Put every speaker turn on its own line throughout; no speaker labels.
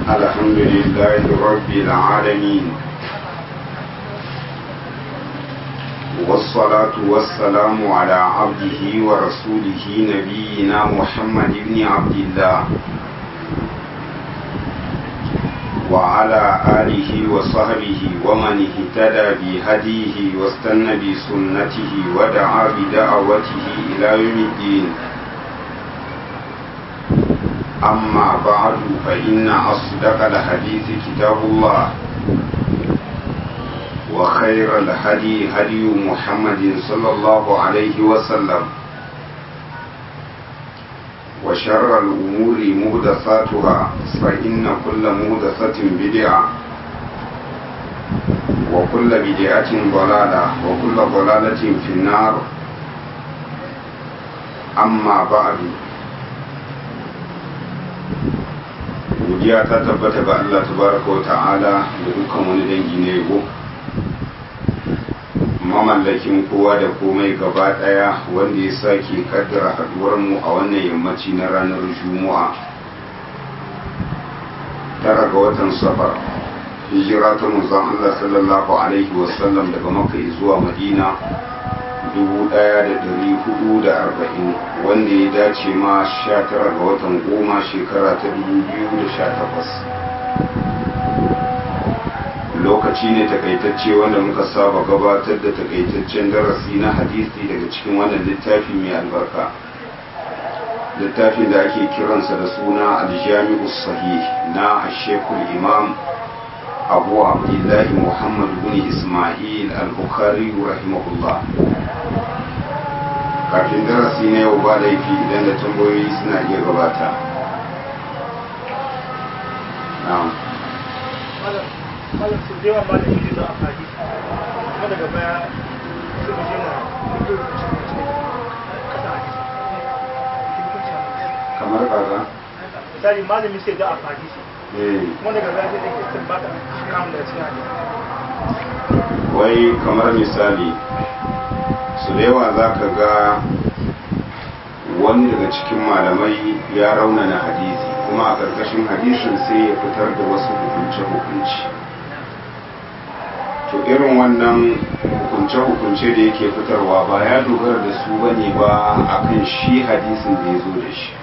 الحمد لله رب العالمين والصلاة والسلام على عبده ورسوله نبينا محمد بن عبد الله وعلى آله وصحبه ومن اهتدى بهديه واستنى بسنته ودعا بدعوته إلى يوم الدين أما بعد فإن أصدق الحديث كتاب الله وخير الهدي هدي محمد صلى الله عليه وسلم وشر الأمور مهدثاتها فإن كل مهدثة بدعة وكل بدعة ضلالة وكل ضلالة في النار أما بعد godiya ta tabbata ga Allah tabaraka wa ta'ala da dukkan wani dangi na yabo mamallakin kowa da komai gaba daya wanda ya sake kaddara haduwar mu a wannan yammaci na ranar juma'a tara ga watan safar hijira ta manzon Allah sallallahu alaihi wasallam daga makka zuwa madina 1440 wanda ya dace ma 19 ga watan goma shekara ta 2018 lokaci ne takaitacce wanda muka saba gabatar da takaitaccen darasi na hadisi daga cikin wannan littafi mai albarka littafin da ake kiransa da suna aljami'u sahih na ashekul imam abu abdullahi muhammad bin ismail al-bukhari rahimahullah kafin darasi na yau ba laifi idan da tambayoyi suna iya gabata
malam su da yawa malam yi za a fadi kuma daga baya su mu je na fito da cikin cikin kasa a jisa
kamar kaga
misali malami sai za a fadi su
eh
kuma daga baya sai take sun baka kamun da cikin hadisi
wai kamar misali su da yawa za ka ga wani daga cikin malamai ya raunana hadisi kuma a ƙarƙashin hadisin sai ya fitar da wasu hukunce-hukunce to irin wannan hukunce-hukunce da yake fitarwa ba ya dogara da su bane ba akan shi hadisin da ya zo da shi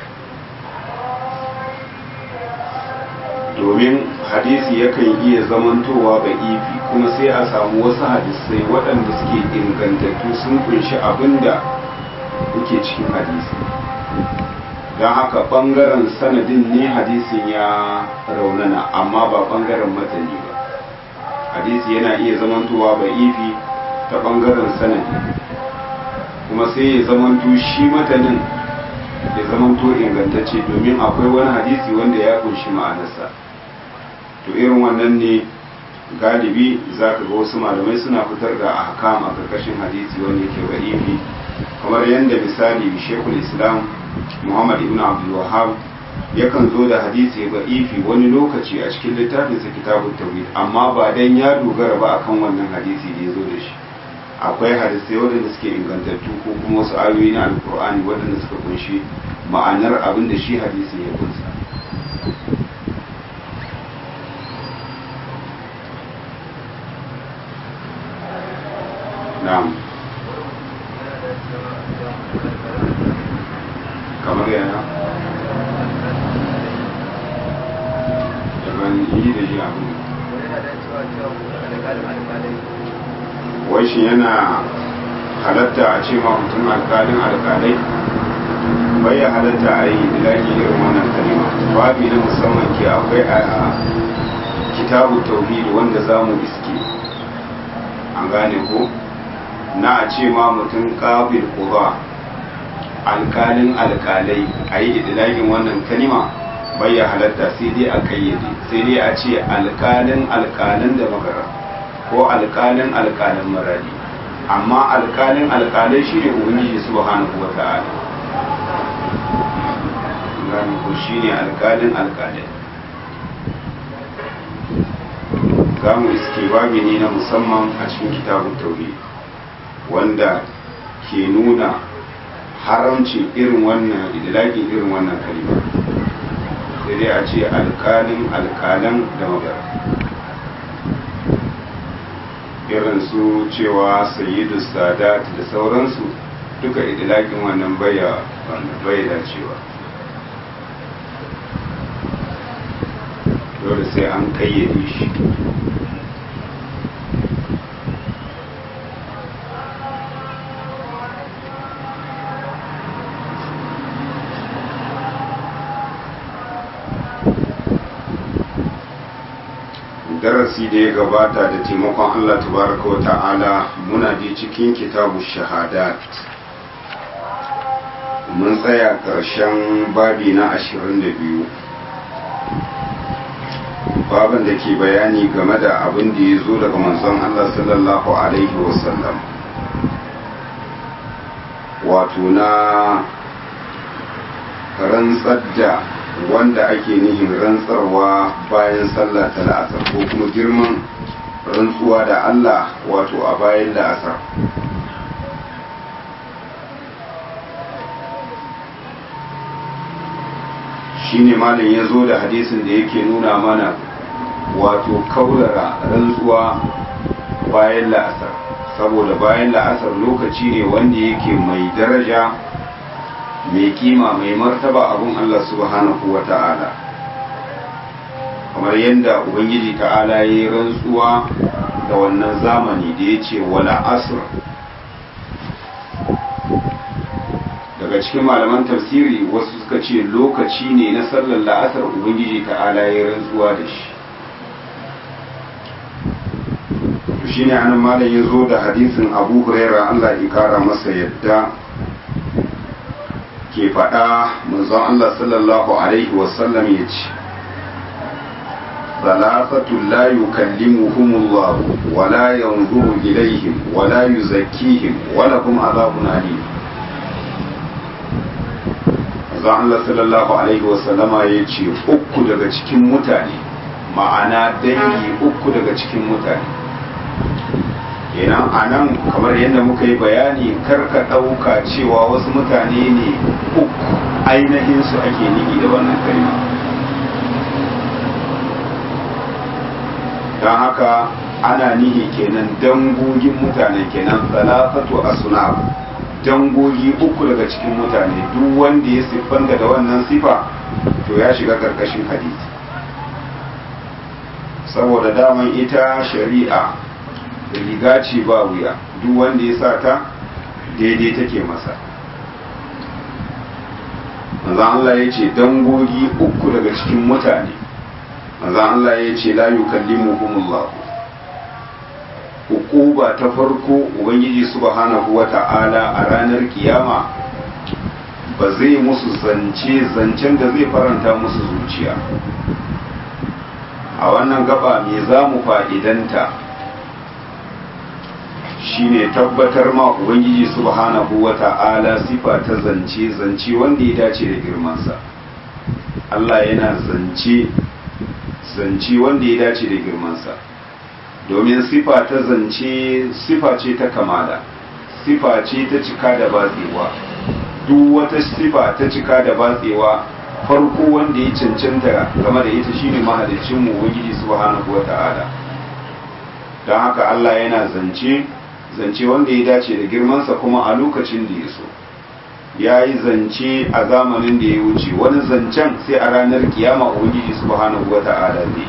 domin hadisi yakan iya zamantowa ga ifi kuma sai a samu wasu hadisai waɗanda suke ingantattu sun kunshi abin da kuke cikin hadisi don haka ɓangaren sanadin ne hadisin ya raunana amma ba ɓangaren matani ba hadisi yana iya zamantowa ga ifi ta ɓangaren sanadi kuma sai ya zamanto shi matanin ya zamanto ingantacce domin akwai wani hadisi wanda ya kunshi ma'anarsa to irin wannan ne galibi za ka ga wasu malamai suna fitar da ahkam a karkashin hadisi wanda yake garibi kamar yadda misali shekul islam muhammad ibn abdul wahab yakan zo da hadisi ifi wani lokaci a cikin littafinsa kitabun tauhid amma ba dan ya dogara ba akan wannan hadisi da ya zo da shi akwai hadisai waɗanda suke ingantattu ko kuma wasu ayoyi na alkur'ani waɗanda suka kunshi ma'anar abin da shi hadisi ya kunsa na'am kamar yana daban yi da shi abin wai shi yana halatta a ce ma mutum alkalin alkalai bai ya halatta a yi ilahi irin wannan kalima babi na musamman ke akwai a kitabu tauhid wanda za mu iske an gane ko na a ce ma mutum kafin kuba alkalin alkalai a yi idilagin wannan kalima bai ya halatta sai dai a kayyade sai dai a ce alkalin alkalin da magara ko alkalin alkalin maradi amma alkalin alkalai shi ne ubangiji subhanahu wa ta'ala gani ko shi ne alkalin alkalai za mu iske babi ne na musamman a cikin kitabun tauhid wanda ke nuna haramcin irin wannan idlaƙin irin wannan kalima sai dai a ce alkalin alkalan da magana irin su cewa sayyidu sadat da sauransu duka idilakin wannan baya bai dacewa dole sai an kayyade shi darasi da ya gabata da taimakon Allah tabaraka wa ta'ala muna je cikin kitabu shahadat mun tsaya ƙarshen babi na ashirin da biyu babin da ke bayani game da abin da ya zo daga manzon Allah sallallahu alaihi wasallam wato na rantsar da wanda ake nihin rantsarwa bayan sallah ta la'asar ko kuma girman rantsuwa da Allah wato a bayan la'asar shine malam ya zo da hadisin da yake nuna mana wato kaurara rantsuwa bayan la'asar saboda bayan la'asar lokaci ne wanda yake mai daraja mai kima mai martaba abun Allah subhanahu wa ta'ala kamar yadda ubangiji ta'ala ya yi rantsuwa da wannan zamani da ya ce wala asr daga cikin malaman tafsiri wasu suka ce lokaci ne na sallar la'asar ubangiji ta'ala ya yi rantsuwa da shi shi ne anan malam ya zo da hadisin abu huraira Allah ya kara masa yadda ke faɗa manzon Allah sallallahu Alaihi wasallam ya ce, Salasatu la yukallimuhumullah wa la yanzuru ilaihim wa la yuzakkihim wa lahum azabun alim. Manzon Allah sallallahu Alaihi wasallama ya ce uku daga cikin mutane ma'ana dangi uku daga cikin mutane. kenan a nan kamar yadda muka yi bayani karka ɗauka cewa wasu mutane ne uku ainihinsu ake niki da wannan kalma don haka ana nihi kenan dangogin mutane kenan salafatu asuna dangogi uku daga cikin mutane duk wanda ya siffanta da wannan sifa to ya shiga karkashin hadisi saboda daman ita shari'a riga ce ba wuya duk wanda ya sa ta daidai take masa manzan Allah ya ce dangogi uku daga cikin mutane manzan Allah ya ce la yukallimuhumullah hukuba ta farko ubangiji subhanahu wata'ala a ranar kiyama ba zai musu zance zancen da zai faranta musu zuciya a wannan gaba me za mu fa'idanta shine tabbatar ma ubangiji subhanahu wata'ala sifa ta zance zance wanda ya dace da girmansa Allah yana zance zance wanda ya dace da girmansa domin sifa ta zance sifa ce ta kamala sifa ce ta cika da batsewa duk wata sifa ta cika da batsewa farko wanda ya cancanta game da ita shine mahalicinmu ubangiji subhanahu wata'ala don haka Allah yana zance zance wanda ya dace da girmansa kuma a lokacin da ya so ya yi zance a zamanin da ya wuce wani zancen sai a ranar kiyama ubangiji subhanahu wa ta'ala ne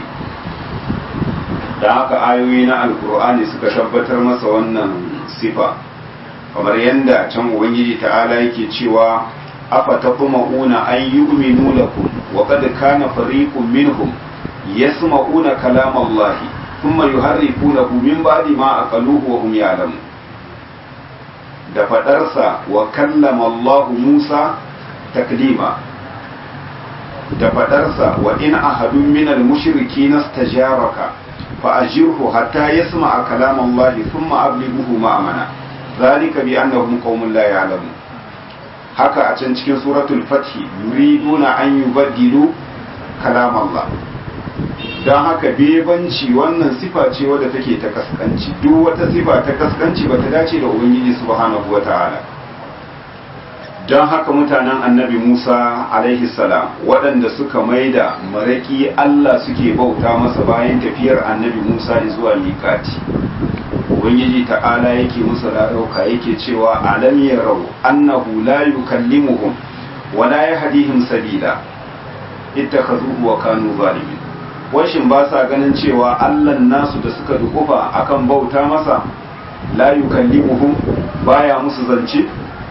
da haka ayoyi na alkur'ani suka tabbatar masa wannan sifa kamar yadda can ubangiji ta'ala yake cewa afa taqma'una an yu'minu lakum wa qad kana fariqun minhum yasma'una kalama allahi thumma yuharrifunahu min ba'di ma aqaluhu wa hum ya'lamun da fadarsa wa kallama Allah Musa taklima da fadarsa wa in ahadun min al-mushrikeena istajaraka fa ajirhu hatta yasma'a kalam Allah thumma ablighuhu ma'amana zalika bi annahum qaumun la ya'lamun haka a can cikin suratul fath yuriduna an yubaddilu kalam Allah don haka bebanci wannan sifa ce wadda take ta kaskanci duk wata sifa ta kaskanci ba ta dace da ubangiji subhanahu wa ta'ala don haka mutanen annabi musa alaihi salam waɗanda suka maida maraki allah suke bauta masa bayan tafiyar annabi musa zuwa miƙati ubangiji ta'ala yake musu rarauka yake cewa alam yarau annahu la yukallimuhum wa la yahdihim sabila ittakhazuhu wa kanu zalimin washin ba sa ganin cewa allah nasu da suka dukufa akan bauta masa la yukallimuhum baya musu zance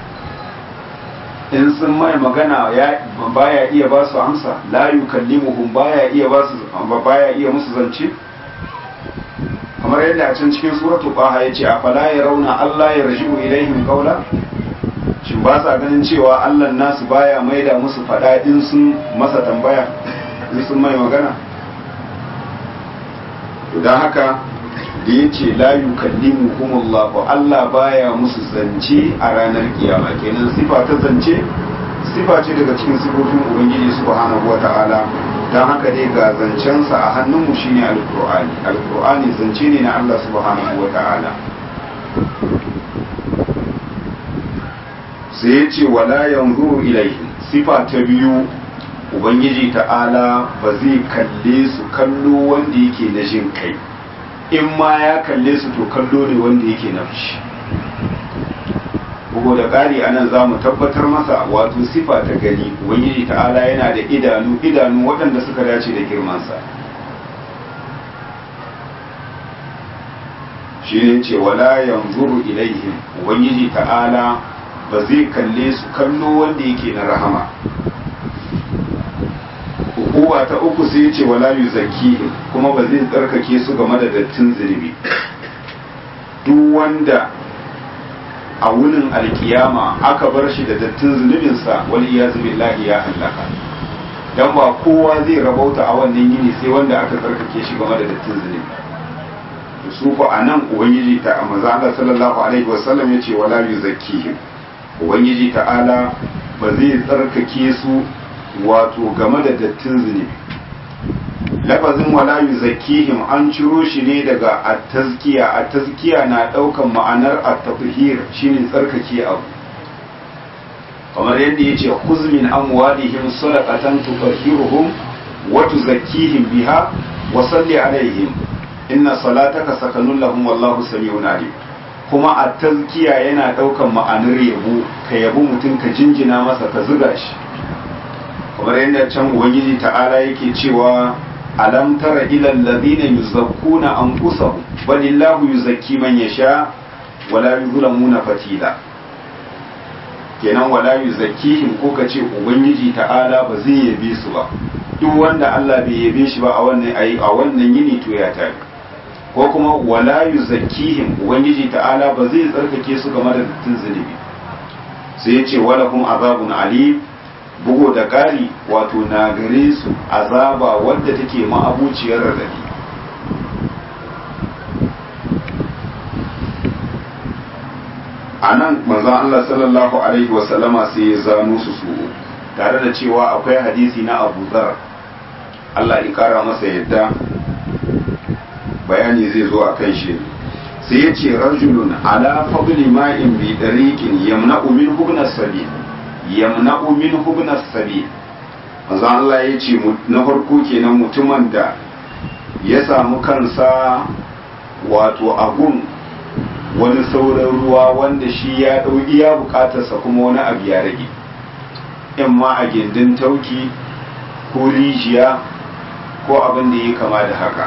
in sun mai magana ya baya iya ba su amsa la yukallimuhum baya iya ba su baya iya musu zance kamar yadda a can cikin suratu qaha yace afala yarawna Allah yarji'u ilaihim qawla shin ba sa ganin cewa Allah nasu baya maida musu fada in sun masa tambaya in sun mai magana to dan haka da ya ce la yukallimuhum Allah Allah baya musu zance a ranar kiyama kenan sifa ta zance sifa ce daga cikin sifofin ubangiji subhanahu wata'ala dan haka dai ga zancensa a hannunmu shine alqur'ani alqur'ani zance ne na Allah subhanahu wata'ala sai ya ce wala yanzuru ilaihim sifa ta biyu ubangiji ta'ala ba zai kalle su kallo wanda yake na jin kai in ma ya kalle su to kallo ne wanda yake na fushi bugu da ƙari anan za mu tabbatar masa wato sifa ta gani ubangiji ta'ala yana da idanu idanu waɗanda suka dace da girmansa shi ne ce wala yanzuru ilaihim ubangiji ta'ala ba zai kalle su kallo wanda yake na rahama uwa ta uku sai ce wala yuzakkihim kuma ba zai tsarkake su game da dattin zunubi duk wanda a wunin alkiyama aka bar shi da dattin zunubinsa wal iyazu billahi ya halaka dan ba kowa zai rabauta a wannan yini sai wanda aka tsarkake shi game da dattin zunubi su ko anan ubangiji ta manzo Allah sallallahu alaihi wasallam yace wala yuzakkihim ubangiji ta'ala ba zai tsarkake su wato game da dattin zunubi lafazin wala yuzakkihim an ciro shi ne daga at-tazkiya at-tazkiya na daukan ma'anar at-tathhir shine tsarkake abu kamar yadda yace khuz min amwalihim sadaqatan tutahhiruhum wa tuzakkihim biha wa salli alaihim inna salataka sakanun lahum wallahu sami'un alim kuma at-tazkiya yana daukan ma'anar yabo ka yabo mutum ka jinjina masa ka zuga shi kamar yadda can ubangiji ta'ala yake cewa alam tara ila alladhina yuzakkuna anfusahum balillahu yuzakki man yasha wala yuzlamuna fatila kenan wala yuzakkihim ko kace ubangiji ta'ala ba zai yabe su ba duk wanda Allah bai yabe shi ba a wannan ayi a wannan yini to ya tafi ko kuma wala yuzakkihim ubangiji ta'ala ba zai tsarkake su game da dattin zunubi sai ya ce wala hum azabun alim bugo da ƙari wato na gare su azaba wadda take ma'abuciyar radadi a nan manzon Allah sallallahu alaihi wasallama sai ya zano su su tare da cewa akwai hadisi na Abu Zar Allah ya kara masa yadda bayani zai zo a kan shi sai ya ce rajulun ala fadli ma'in bi dariqin yamna'u min hubna sabil yamna'u min hubna sabil manzo Allah ya ce na farko kenan mutumin da ya samu kansa wato agun wani sauran ruwa wanda shi ya ɗau iya bukatarsa kuma wani abu ya rage in ma a gindin tauki ko rijiya ko abin da ya kama da haka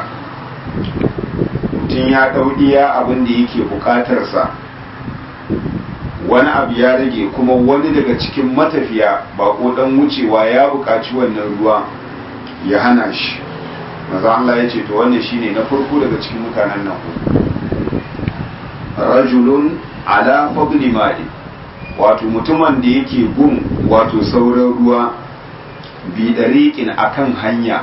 mutum ya ɗau iya abin da yake bukatarsa wani abu ya rage kuma wani daga cikin matafiya ba ko dan wucewa ya buƙaci wannan ruwa ya hana shi maza Allah ya ce to wannan shine na farko daga cikin mutanen nan rajulun ala fadli ma'i wato mutumin da yake gun wato sauran ruwa bi dariqin akan hanya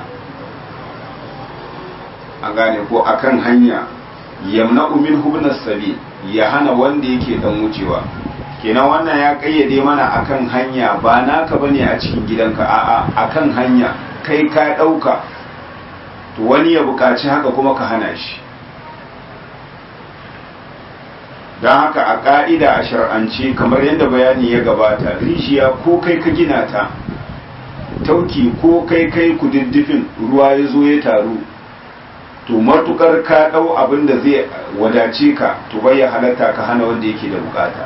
an gane ko akan hanya yamna'u min hubnas sabil ya hana wanda yake dan wucewa kenan wannan ya kayyade mana akan hanya ba naka bane a cikin gidanka a'a akan hanya kai ka dauka to wani ya bukaci haka kuma ka hana shi don haka a ƙa'ida a shar'ance kamar yadda bayani ya gabata rijiya ko kai ka gina ta tauki ko kai kai kududdufin ruwa ya zo ya taru to matukar ka ɗau abin da zai wadace ka to bai ya halatta ka hana wanda yake da bukata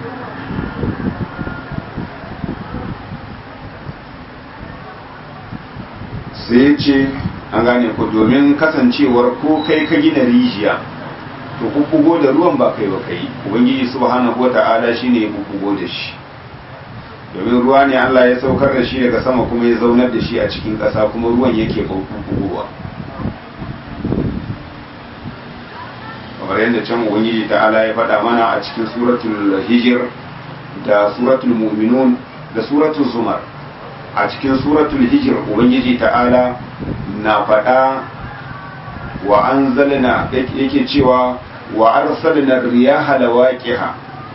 sai ce an gane ku domin kasancewar ko kai ka gina rijiya to kukugo da ruwan ba kai ba kai ubangiji subhanahu wata'ala shine ya kukugo da shi domin ruwa ne Allah ya saukar da shi daga sama kuma ya zaunar da shi a cikin ƙasa kuma ruwan yake kukugowa kamar yadda can ubangiji ta'ala ya faɗa mana a cikin suratul hijir da suratul mu'minun da suratul zumar a cikin suratul hijir ubangiji ta'ala na faɗa wa anzalna yake cewa wa arsalna riyaha lawaqiha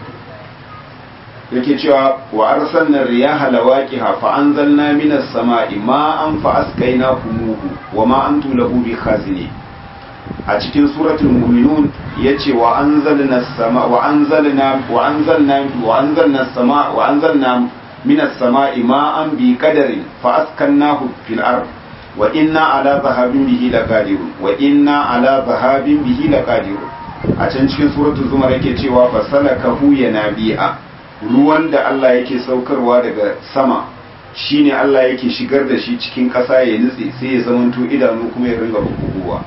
yake cewa wa arsalna riyaha lawaqiha fa anzalna minas sama'i ma'an fa asqaynakumuhu wa ma antum lahu bikhazini a cikin suratul mu'minun yace wa anzalna sama wa anzalna wa anzalna wa anzalna sama wa anzalna minas sama'i ma'an bi qadarin fa askannahu fil ard wa inna ala zahabin bihi laqadirun wa inna ala zahabin bihi laqadirun a can cikin suratul zumar yake cewa fasalakahu yanabi'a ruwan da Allah yake saukarwa daga sama shine Allah yake shigar da shi cikin ƙasa ya nutse sai ya zamanto idanu kuma ya ringa buguwa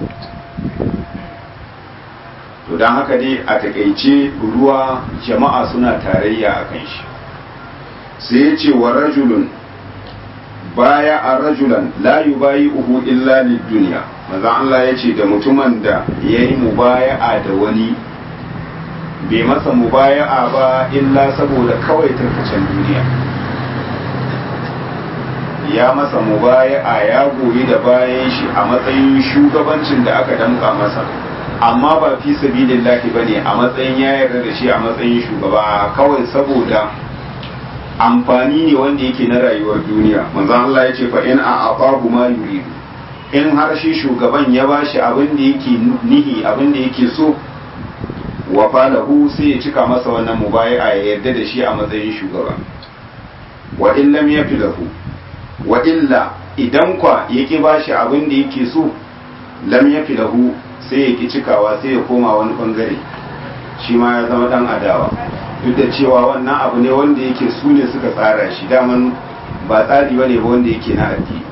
to don haka dai a takaice ruwa jama'a suna tarayya a kan shi sai ya ce wa rajulun baya a rajulan la yubayi uhu illa duniya maza Allah ya ce da mutumin da ya yi mubaya'a da wani bai masa mubaya'a ba illa saboda kawai tarkacen duniya ya masa mubaya'a ya goyi da bayan shi a matsayin shugabancin da aka damka masa amma ba fi sabilillahi bane a matsayin ya yarda da shi a matsayin shugaba kawai saboda amfani ne wanda yake na rayuwar duniya manzo Allah ya ce fa in a aqabu ma yuridu in har shi shugaban ya bashi abin da yake nihi abin da yake so wa falahu sai ya cika masa wannan mubayi'a ya yarda da shi a matsayin shugaba wa in lam yafi lahu wa illa idan kwa yake bashi abin da yake so lam yafi lahu sai ya ki cikawa sai ya koma wani bangare shi ma ya zama dan adawa duk da cewa wannan abu ne wanda yake su ne suka tsara shi daman ba tsari ba ne ba wanda yake na addini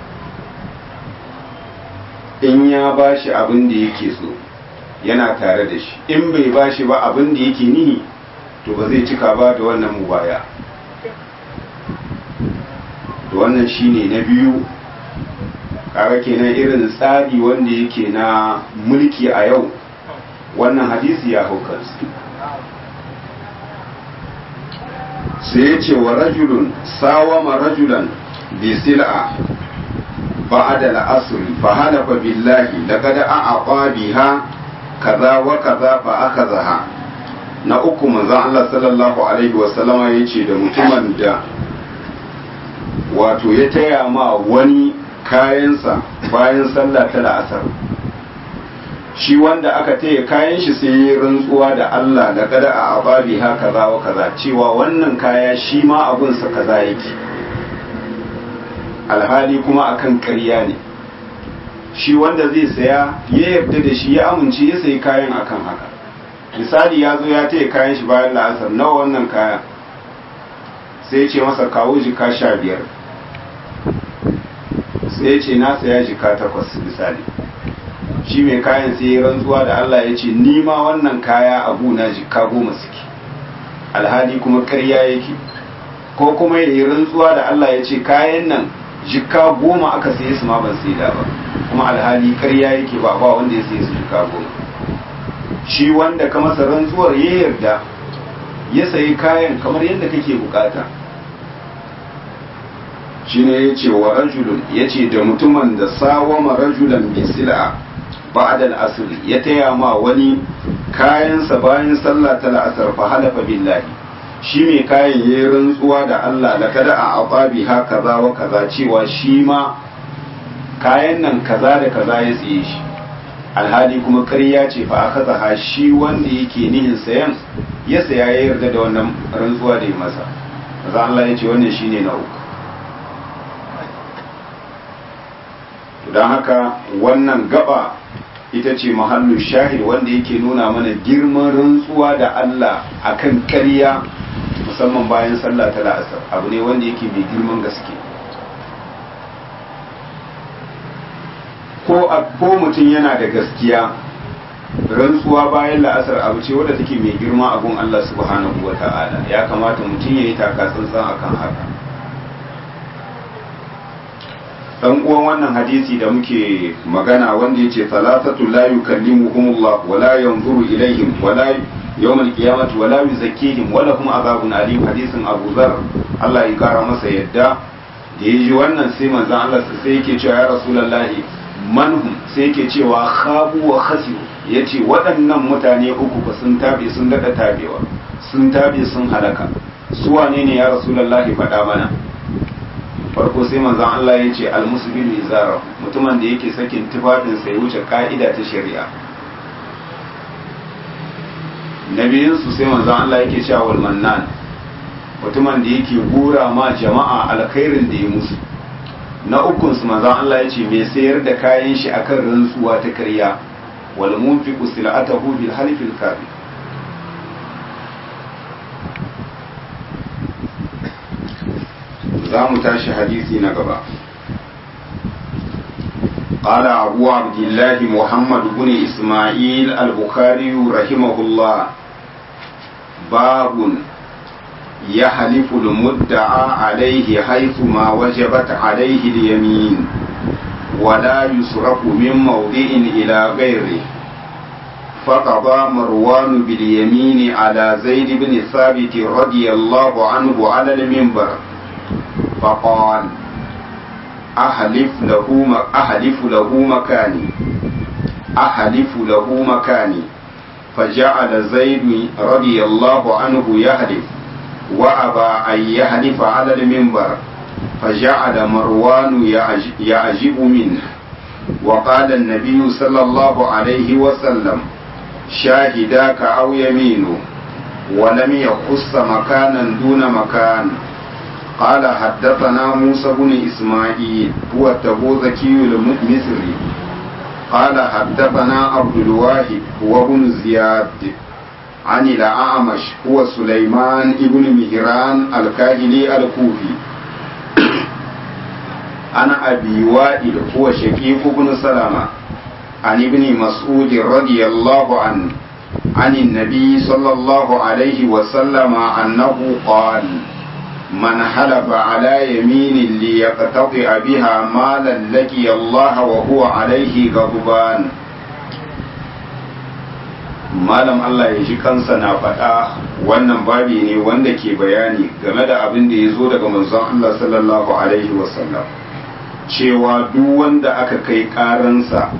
in ya ba shi abin da yake so yana tare da shi in bai ba shi ba abin da yake nihi to ba zai cika ba da wannan mubaya to wannan shine na biyu kaga kenan irin tsari wanda yake na mulki a yau wannan hadisi ya hau kansu sai ya ce wa rajulun sawama rajulan bi sil'a ba'da al-asr fa halafa billahi laqad a'aqa biha kaza wa kaza fa akazaha na uku manzon Allah sallallahu alaihi wa sallama yace da mutumin da wato ya taya ma wani kayansa bayan sallah ta la'asar shi wanda aka taya kayan shi sai ya rantsuwa da Allah da kada a ababi ha kaza wa kaza cewa wannan kaya shi ma abunsa kaza yake alhali kuma akan ƙarya ne shi wanda zai saya ya yarda da shi ya amince ya sayi kayan akan haka misali ya zo ya taya kayan shi bayan la'asar nawa wannan kaya sai ce masa kawo jika sha biyar sai ce na saya jika takwas misali shi mai kayan sai ya rantsuwa da Allah ya ce ni ma wannan kaya a gona jika goma suke alhali kuma karya yake ko kuma ya yi rantsuwa da Allah ya ce kayan nan jika goma aka saye su ma ban sai da ba kuma alhali karya yake ba ba wanda ya saye su jika goma shi wanda ka masa rantsuwar ya yarda ya sayi kayan kamar yadda kake bukata shi ne ya ce wa rajulun ya ce da mutumin da sawama rajulan bi sil'a ba'da al-asr ya taya ma wani kayansa bayan sallah ta la'asar fa halafa billahi shi mai kayan yayi rantsuwa da Allah la kada a aqabi ha kaza wa kaza cewa shi ma kayan nan kaza da kaza ya tsiye shi alhali kuma ƙarya ce fa aka zaha shi wanda yake nihin sayan ya saya ya yarda da wannan rantsuwa da ya masa maza Allah ya ce wannan shine na uku don haka wannan gaba ita ce mahallu shahid wanda yake nuna mana girman rantsuwa da Allah akan ƙarya musamman bayan sallah ta la'asar abu ne wanda yake mai girman gaske ko ko mutum yana da gaskiya rantsuwa bayan la'asar abu ce wadda take mai girma a gun Allah subhanahu wa ta'ala ya kamata mutum ya yi taka tsantsan akan haka dan uwan wannan hadisi da muke magana wanda yace salatatu la yukallimuhumullah wa la yanzuru ilaihim wa la yawm alqiyamati wa la yuzakkihim wa lahum azabun alim hadisin Abu Dharr Allah ya kara masa yadda da yaji wannan sai manzon Allah sai yake cewa ya rasulullahi manhum sai yake cewa khabu wa khasiru yace waɗannan mutane uku ba sun tabe sun dada tabewa sun tabe sun halaka su wane ne ya rasulullahi faɗa mana farko sai manzon Allah ya ce almusbilu izara mutumin da yake sakin tufafin sai wuce ka'ida ta shari'a na biyunsu sai manzon Allah yake cewa wal mannan mutumin da yake gura ma jama'a alkhairin da ya musu na ukun su manzon Allah ya ce mai sayar da kayan shi akan rantsuwa ta karya wal munfiqu sil'atahu bil halifil kadhib za mu tashi hadisi na gaba قال أبو عبد الله محمد بن إسماعيل البخاري رحمه الله باب يحلف المدعى عليه حيث ما وجبت عليه اليمين ولا يصرف من موضع إلى غيره فقضى مروان باليمين على زيد بن ثابت رضي الله عنه على المنبر فقال أحلف له أحلف له مكاني أحلف له مكاني فجعل زيد رضي الله عنه يحلف وأبى أن يحلف على المنبر فجعل مروان يعجب منه وقال النبي صلى الله عليه وسلم شاهداك أو يمينه ولم يخص مكانا دون مكان قال حدثنا موسى بن إسماعيل هو التبوذكي المصري قال حدثنا عبد الواحد هو بن زياد عن الأعمش هو سليمان بن مهران الكاهلي الكوفي أنا أبي وائل هو شقيق بن سلمة عن ابن مسعود رضي الله عنه عن النبي صلى الله عليه وسلم أنه قال من حلف على يمين ليقتطع بها مالا لقي الله وهو عليه غضبان malam Allah ya ji kansa na faɗa wannan babi ne wanda ke bayani game da abin da ya zo daga manzon Allah sallallahu alaihi wasallam cewa duk wanda aka kai ƙaransa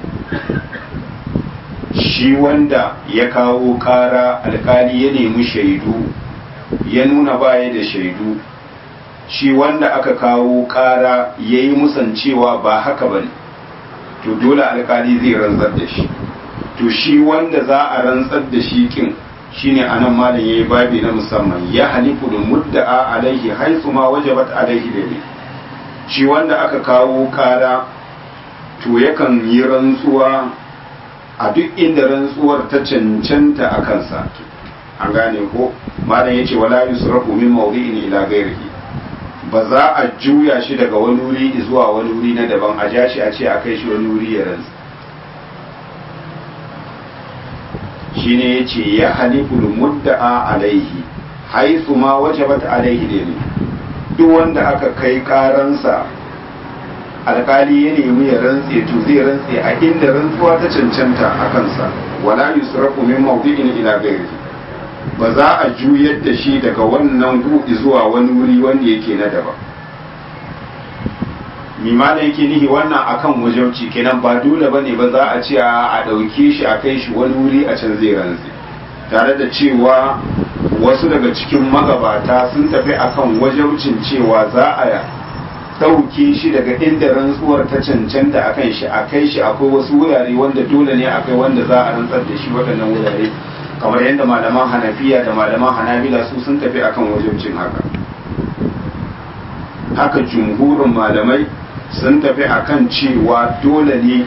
shi wanda ya kawo ƙara alkali ya nemi shaidu ya nuna baya da shaidu shi wanda aka kawo ƙara ya yi musancewa ba haka ba ne to dole alkali zai rantsar da shi to shi wanda za a rantsar da shi kin shine anan malam yayi babi na musamman ya halifu da mudda'a alaihi haisu ma wajabat alaihi da shi wanda aka kawo ƙara to yakan yi rantsuwa a duk inda rantsuwar ta cancanta a kansa an gane ko malam yace wala yusrafu min mawdi'in ila ghairihi ba za a juya shi daga wani wuri zuwa wani wuri na daban a ja shi a ce a kai shi wani wuri ya rantsa shine yace ya halifu mudda'a alaihi haythu ma wajabat alaihi dai duk wanda aka kai karansa alkali ya nemi ya rantse to zai rantse a inda rantsuwa ta cancanta a kansa wala yusrafu min mawdi'in ila ghairihi ba za a juyar da shi daga wannan gudu zuwa wani wuri wanda yake na daba mimana yake nihi wannan akan wajauci kenan ba dole bane ba za a ce a ɗauke shi a kai shi wani wuri a can zai rantse tare da cewa wasu daga cikin magabata sun tafi akan wajaucin cewa za a ɗauke shi daga inda rantsuwar ta cancanta a kan shi a kai shi akwai wasu wurare wanda dole ne akai wanda za a rantsar da shi waɗannan wurare kamar yadda malaman hanafiya da malaman hanabila su sun tafi akan wajen cin haka haka jumhurin malamai sun tafi akan cewa dole ne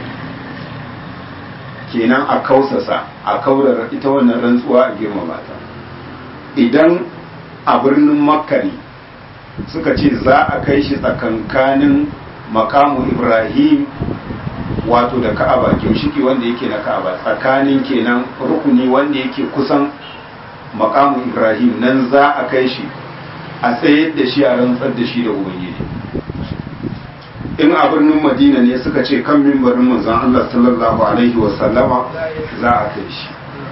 kenan a kausasa a kaurar ita wannan rantsuwa a girmama ta idan a birnin makka ne suka ce za a kai shi tsakankanin makamu ibrahim wato da ka'aba gimshiki wanda yake na ka'aba tsakanin kenan rukuni wanda yake kusan makamu ibrahim nan za a kai shi a tsayar da shi a rantsar da shi da ubangiji in a birnin madina ne suka ce kan mimbarin manzon Allah sallallahu alaihi wasallama za a kai shi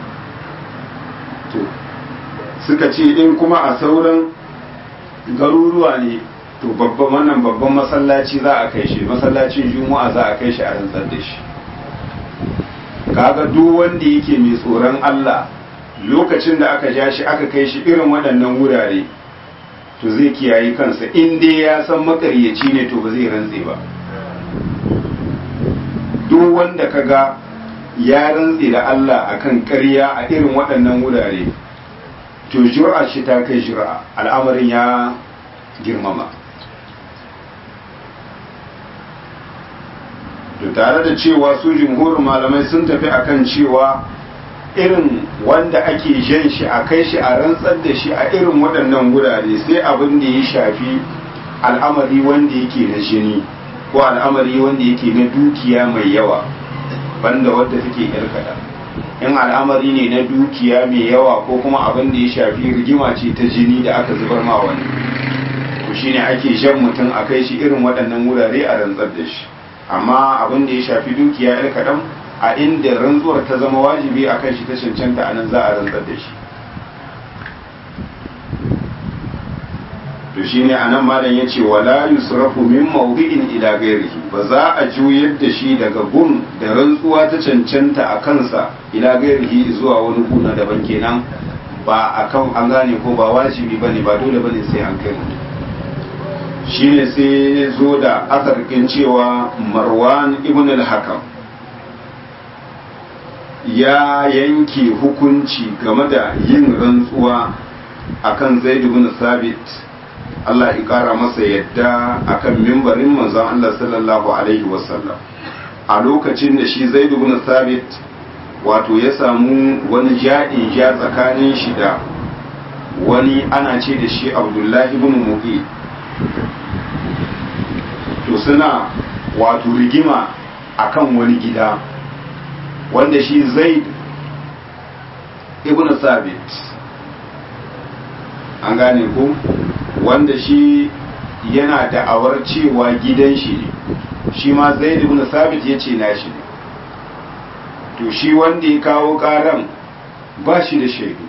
to suka ce in kuma a sauran garuruwa ne to babban wannan babban masallaci za a kai shi masallacin juma'a za a kai shi a rantsar da shi kaga duk wanda yake mai tsoron Allah lokacin da aka ja shi aka kai shi irin waɗannan wurare to zai kiyaye kansa in dai ya san makaryaci ne to ba zai rantse ba duk wanda kaga ya rantse da Allah akan ƙarya a irin waɗannan wurare to jura shi ta kai jura al'amarin ya girmama to tare da cewa su jumhurin malamai sun tafi akan cewa irin wanda ake jan shi a kai shi a rantsar da shi a irin waɗannan gurare sai abin da ya shafi al'amari wanda yake na jini ko al'amari wanda yake na dukiya mai yawa banda wadda take irkada in al'amari ne na dukiya mai yawa ko kuma abin da ya shafi rigima ce ta jini da aka zubar ma wani to shine ake jan mutum a kai shi irin waɗannan wurare a rantsar da shi amma abin da ya shafi dukiya yar kaɗan a inda rantsuwar ta zama wajibi a kan shi ta cancanta a nan za a rantsar da shi to shine a nan malam ya ce wala yusrafu min mawdi'in ila ghairihi ba za a juyar da shi daga gun da rantsuwa ta cancanta a kansa ila ghairihi zuwa wani guna daban kenan ba akan an gane ko ba wajibi bane ba dole bane sai an kai mutum shine sai zo da asarkin cewa marwan ibn al-hakam ya yanke hukunci game da yin rantsuwa akan zaid ibn sabit Allah ya kara masa yadda akan mimbarin manzon Allah sallallahu alaihi wasallam a lokacin da shi zaid ibn sabit wato ya samu wani jaɗin ja tsakanin shi da wani ana ce da shi abdullahi ibn muqi to suna wato rigima akan wani gida wanda shi zaid ibn sabit an gane ko wanda shi yana da'awar cewa gidan shi ne shi ma zaid ibn sabit ya ce nashi ne to shi wanda ya kawo karan ba shi da shaidu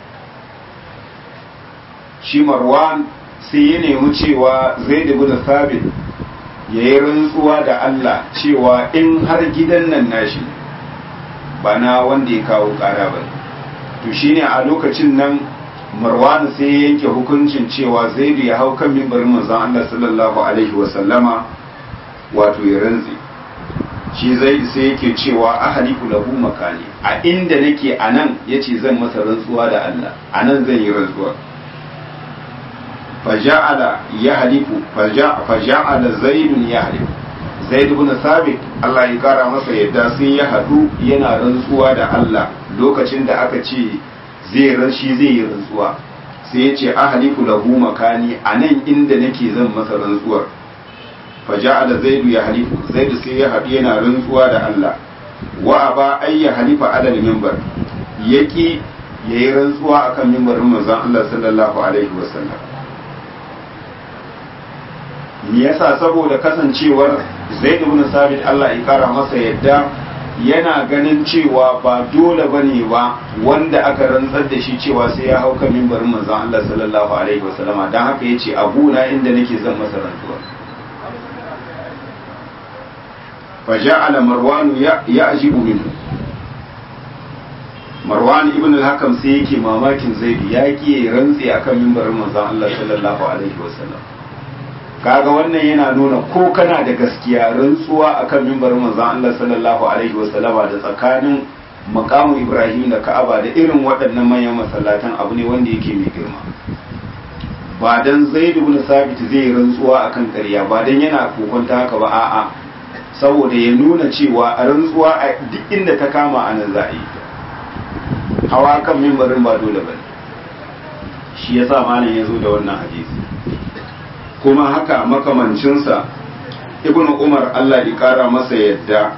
shi marwan sai ya nemi cewa zaid ibn sabit ya yi rantsuwa da Allah cewa in har gidan nan nashi ba na wanda ya kawo kara ba to shine a lokacin nan marwan sai ya yanke hukuncin cewa zaidu ya hau kan mimbarin manzon Allah sallallahu alaihi wa sallama wato ya rantsi shi zai sai yake cewa ahaliku lahu makani a inda nake anan yace zan masa rantsuwa da Allah anan zan yi rantsuwa faja'ala yahlifu faja'ala zaidun yahlifu zaid ibn sabit Allah ya kara masa yadda sun ya hadu yana rantsuwa da Allah lokacin da aka ce zai rashi zai yi rantsuwa sai ya ce ahlifu lahu makani anan inda nake zan masa rantsuwar faja'ala zaidu ya halifu zaidu sai ya haɗu yana rantsuwa da Allah wa aba ay ya halifa alal minbar yaki yayi rantsuwa akan minbarin manzon Allah sallallahu alaihi wasallam me yasa saboda kasancewar Zaid ibn Sabit Allah ya kara masa yadda yana ganin cewa ba dole bane ba wanda aka rantsar da shi cewa sai ya hau kan minbarin manzon Allah sallallahu alaihi wasallama dan haka yace abuna inda nake zan masa rantsuwa فجعل مروان يعجب منه marwan ibn al-hakam sai yake mamakin zaidu ya ki rantsi akan mimbarin manzon Allah sallallahu alaihi wasallam kaga wannan yana nuna ko kana da gaskiya rantsuwa akan mimbarin manzon Allah sallallahu alaihi wasallama da tsakanin makamu Ibrahim da Ka'aba da irin waɗannan manyan masallatan abu ne wanda yake mai girma ba dan Zaid ibn Sabit zai rantsuwa akan ƙarya ba dan yana kokonta haka ba a'a saboda ya nuna cewa a rantsuwa a duk inda ta kama a nan za a yi hawa kan mimbarin ba dole bane shi yasa malam ya zo da wannan hadisi kuma haka makamancinsa ibn umar allah ya kara masa yadda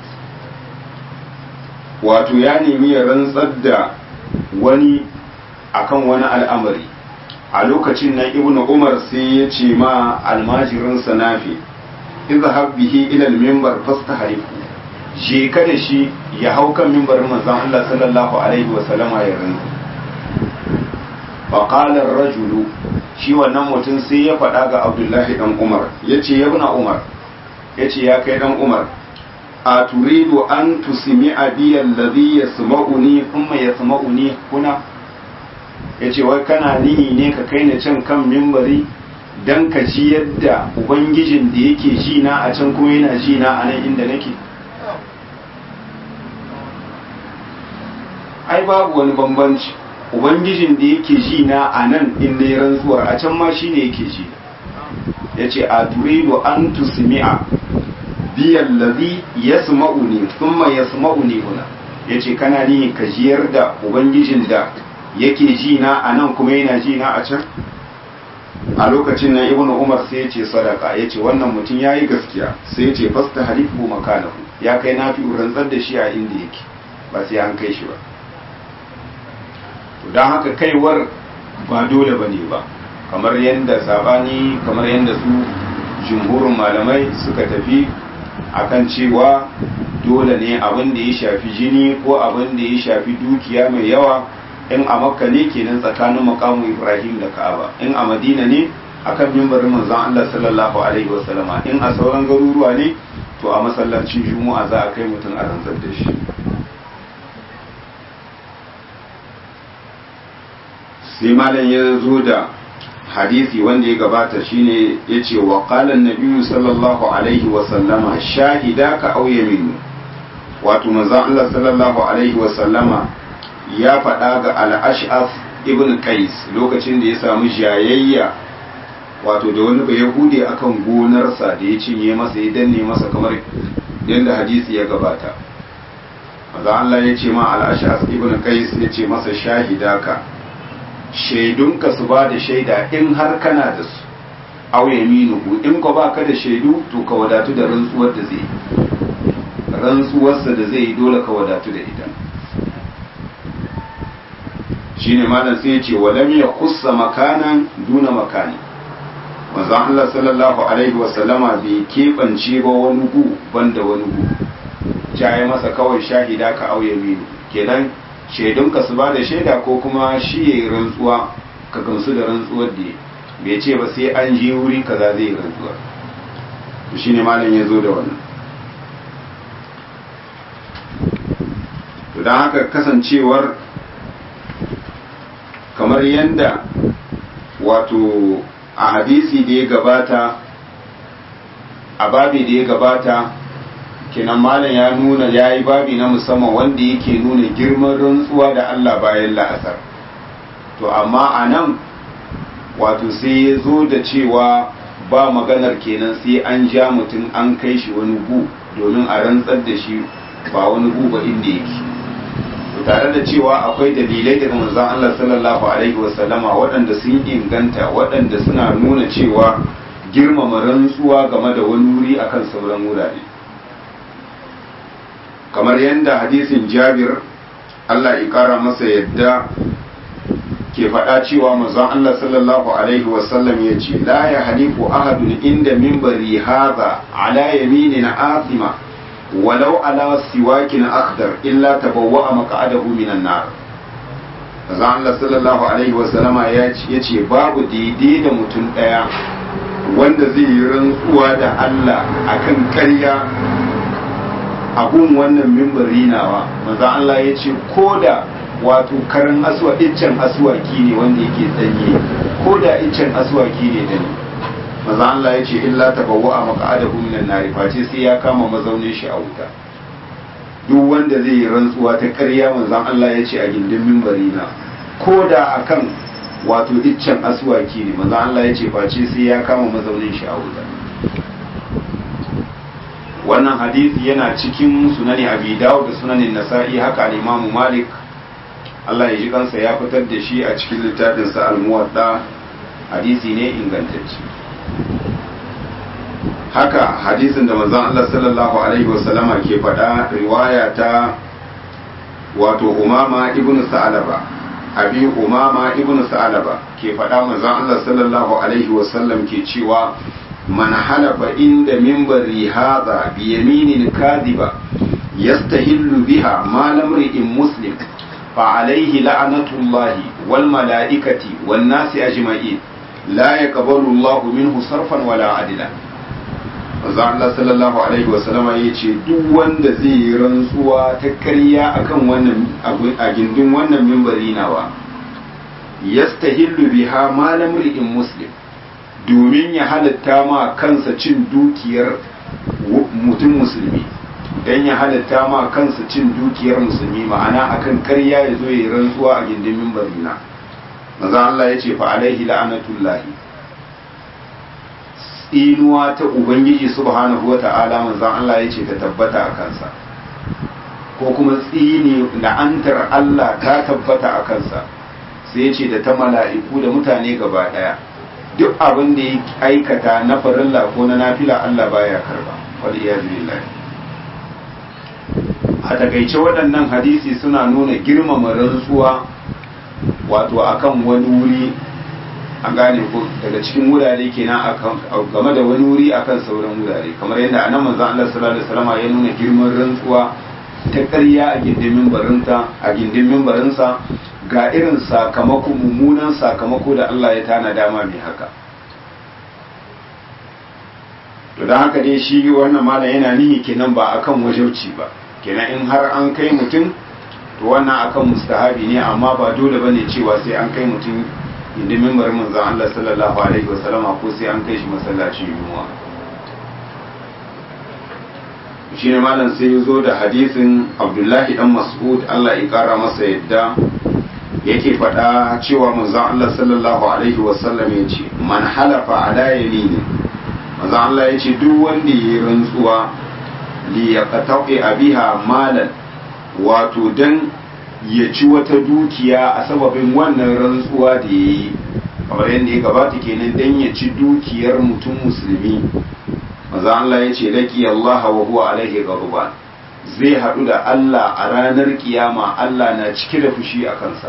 wato ya nemi ya rantsar da wani akan wani al'amari a lokacin nan ibn umar sai ya ce ma almajirinsa nafi izhab bihi ila al-minbar fastahrifu je ka da shi ya hau kan mimbarin manzon Allah sallallahu alaihi wa sallama ya rantsa fa qala ar-rajulu shi wannan mutum sai ya faɗa ga Abdullahi dan Umar yace ya ibn Umar yace ya kai dan Umar a turidu an tusmi abi alladhi yasma'uni thumma yasma'uni kuna yace wai kana nihi ne ka kai ni can kan mimbari dan ka ji yadda ubangijin da yake ji na a can kuma yana ji na a nan inda nake ai babu wani bambanci ubangijin da yake ji na a nan in na rantsuwar a can ma shine yake ji ya ce a turidu an tusmi'a biyan lazi ya sma'uni thumma ya sma'uni huna ya ce kana ni ka jiyar da ubangijin da yake ji na a nan kuma yana ji na a can a lokacin nan ibnu umar sai ya ce sadaka ya ce wannan mutum ya yi gaskiya sai ya ce fasta halifu makanahu ya kai na fi rantsar da shi a inda yake ba sai an kai shi ba don haka kaiwar ba dole ba ne ba kamar yadda sabani kamar yadda su jumhurin malamai suka tafi akan cewa dole ne abin da ya shafi jini ko abin da ya shafi dukiya mai yawa in a makka ne kenan tsakanin makamu ibrahim da ka'aba in a madina ne akan mimbarin manzon Allah sallallahu alaihi wasallama in a sauran garuruwa ne to a masallacin juma'a za a kai mutum a rantsar da shi sai malam ya zo da hadisi wanda ya gabata shine ya ce wa qalan nabiyyu sallallahu alaihi wa sallama shahida ka au yaminu wato manzon Allah sallallahu alaihi wa sallama ya faɗa ga al-ash'af ibn qais lokacin da ya samu jayayya wato da wani bai yahudi akan gonarsa da ya cinye masa ya danne masa kamar yadda hadisi ya gabata manzon Allah ya ce ma al-ash'af ibn qais ya ce masa shahida ka shaidunka su ba da shaida in har kana da su aw yaminuhu in ko baka da shaidu to ka wadatu da rantsuwar da zai rantsuwarsa da zai dole ka wadatu da ita shine malam sai ya ce walam ya kussa makanan duna makani manzon Allah sallallahu alaihi wa sallama bai keɓance ba wani gu banda wani gu ya masa kawai shahida ka aw yaminu kenan shaidunka su ba da shaida ko kuma shi ya yi rantsuwa ka gamsu da rantsuwar da bai ce ba sai an je wuri kaza zai yi rantsuwa to shine malam ya zo da wannan to don haka kasancewar kamar yadda wato a hadisi da ya gabata a babi da ya gabata kenan malam ya nuna ya yi babi na musamman wanda yake nuna girman rantsuwa da Allah bayan la'asar to amma a nan wato sai ya zo da cewa ba maganar kenan sai an ja mutum an kai shi wani gu domin a rantsar da shi ba wani gu ba inda yake to tare da cewa akwai dalilai daga manzon Allah sallallahu alaihi wasallama waɗanda sun inganta waɗanda suna nuna cewa girmama rantsuwa game da wani wuri akan sauran wurare kamar yadda hadisin jabir Allah ya kara masa yadda ke faɗa cewa manzon Allah sallallahu alaihi wasallam ya ce la ya halifu ahadun inda minbari hadha ala yaminin athima walau ala siwakin akhdar illa tabawwa'a maq'adahu minan nar manzon Allah sallallahu alaihi wasallama ya ce babu daidai da mutum ɗaya wanda zai yi rantsuwa da Allah akan ƙarya abun wannan mimbari nawa manzan Allah ya ce ko da wato karin aswa iccen aswaki ne wanda yake tsanye ko da iccen aswaki ne da ni maza Allah ya ce illa tabawwa a maka'adahu minan nari face sai ya kama mazaunin shi a wuta duk wanda zai yi rantsuwa ta ƙarya manzon Allah ya ce a gindin mimbari na ko da akan wato iccen aswaki ne manzon Allah ya ce face sai ya kama mazaunin shi a wuta wannan hadisi yana cikin sunani abi dawud da sunanin nasa'i haka al-imam malik Allah ya ji kansa ya fitar da shi a cikin littafin sa al-muwadda hadisi ne ingantacce haka hadisin da manzon Allah sallallahu alaihi wasallama ke faɗa riwaya ta wato umama ibnu sa'alaba abi umama ibnu sa'alaba ke faɗa manzon Allah sallallahu alaihi wasallam ke cewa man halafa inda minbari hadha bi yaminin kadhiba yastahillu biha ma lam ri'in muslim fa alayhi la'natullahi wal malaikati wan nasi ajma'in la yaqbalu Allahu minhu sarfan wala adila manzo Allah sallallahu alaihi wasallama yace duk wanda zai yi rantsuwa ta ƙarya akan wannan a gindin wannan minbari nawa yastahillu biha ma lam ri'in muslim domin ya halatta ma kansa cin dukiyar mutum musulmi dan ya halatta ma kansa cin dukiyar musulmi ma'ana akan karya ya zo ya yi rantsuwa a gindin mimbarina maza Allah ya ce fa alaihi la'anatullahi tsinuwa ta ubangiji subhanahu wa ta'ala manzan Allah ya ce ta tabbata a kansa ko kuma tsini la'antar Allah ta tabbata a kansa sai ya ce da ta mala'iku da mutane gaba daya duk abin da ya aikata na farilla ko na nafila Allah baya karba wal iyaz billahi a takaice waɗannan hadisi suna nuna girmama rantsuwa wato akan wani wuri an gane ko daga cikin wurare kenan akan game da wani wuri akan sauran wurare kamar yadda anan manzon Allah sallallahu alaihi wasallam ya nuna girman rantsuwa ta ƙarya a gindin mimbarinta a gindin mimbarinsa ga irin sakamako mummunan sakamako da Allah ya tana dama mai haka to don haka dai shi wannan malam yana nihi kenan ba akan wajauci ba kenan in har an kai mutum to wannan akan mustahabi ne amma ba dole bane cewa sai an kai mutum inda mimbar manzon Allah sallallahu alaihi wasallama ko sai an kai shi masallacin yunwa shi ne malam sai ya zo da hadisin abdullahi dan mas'ud Allah ya kara masa yadda yake faɗa cewa manzon Allah sallallahu alaihi wasallam ya ce man halafa ala yamini manzon Allah ya ce duk wanda ya yi rantsuwa li yaqta'i abiha malan wato dan ya ci wata dukiya a sababin wannan rantsuwa da ya yi kamar yadda ya gabata kenan dan ya ci dukiyar mutum musulmi manzon Allah ya ce laki Allah wa huwa alaihi ghadban zai haɗu da Allah a ranar kiyama Allah na cike da fushi a kansa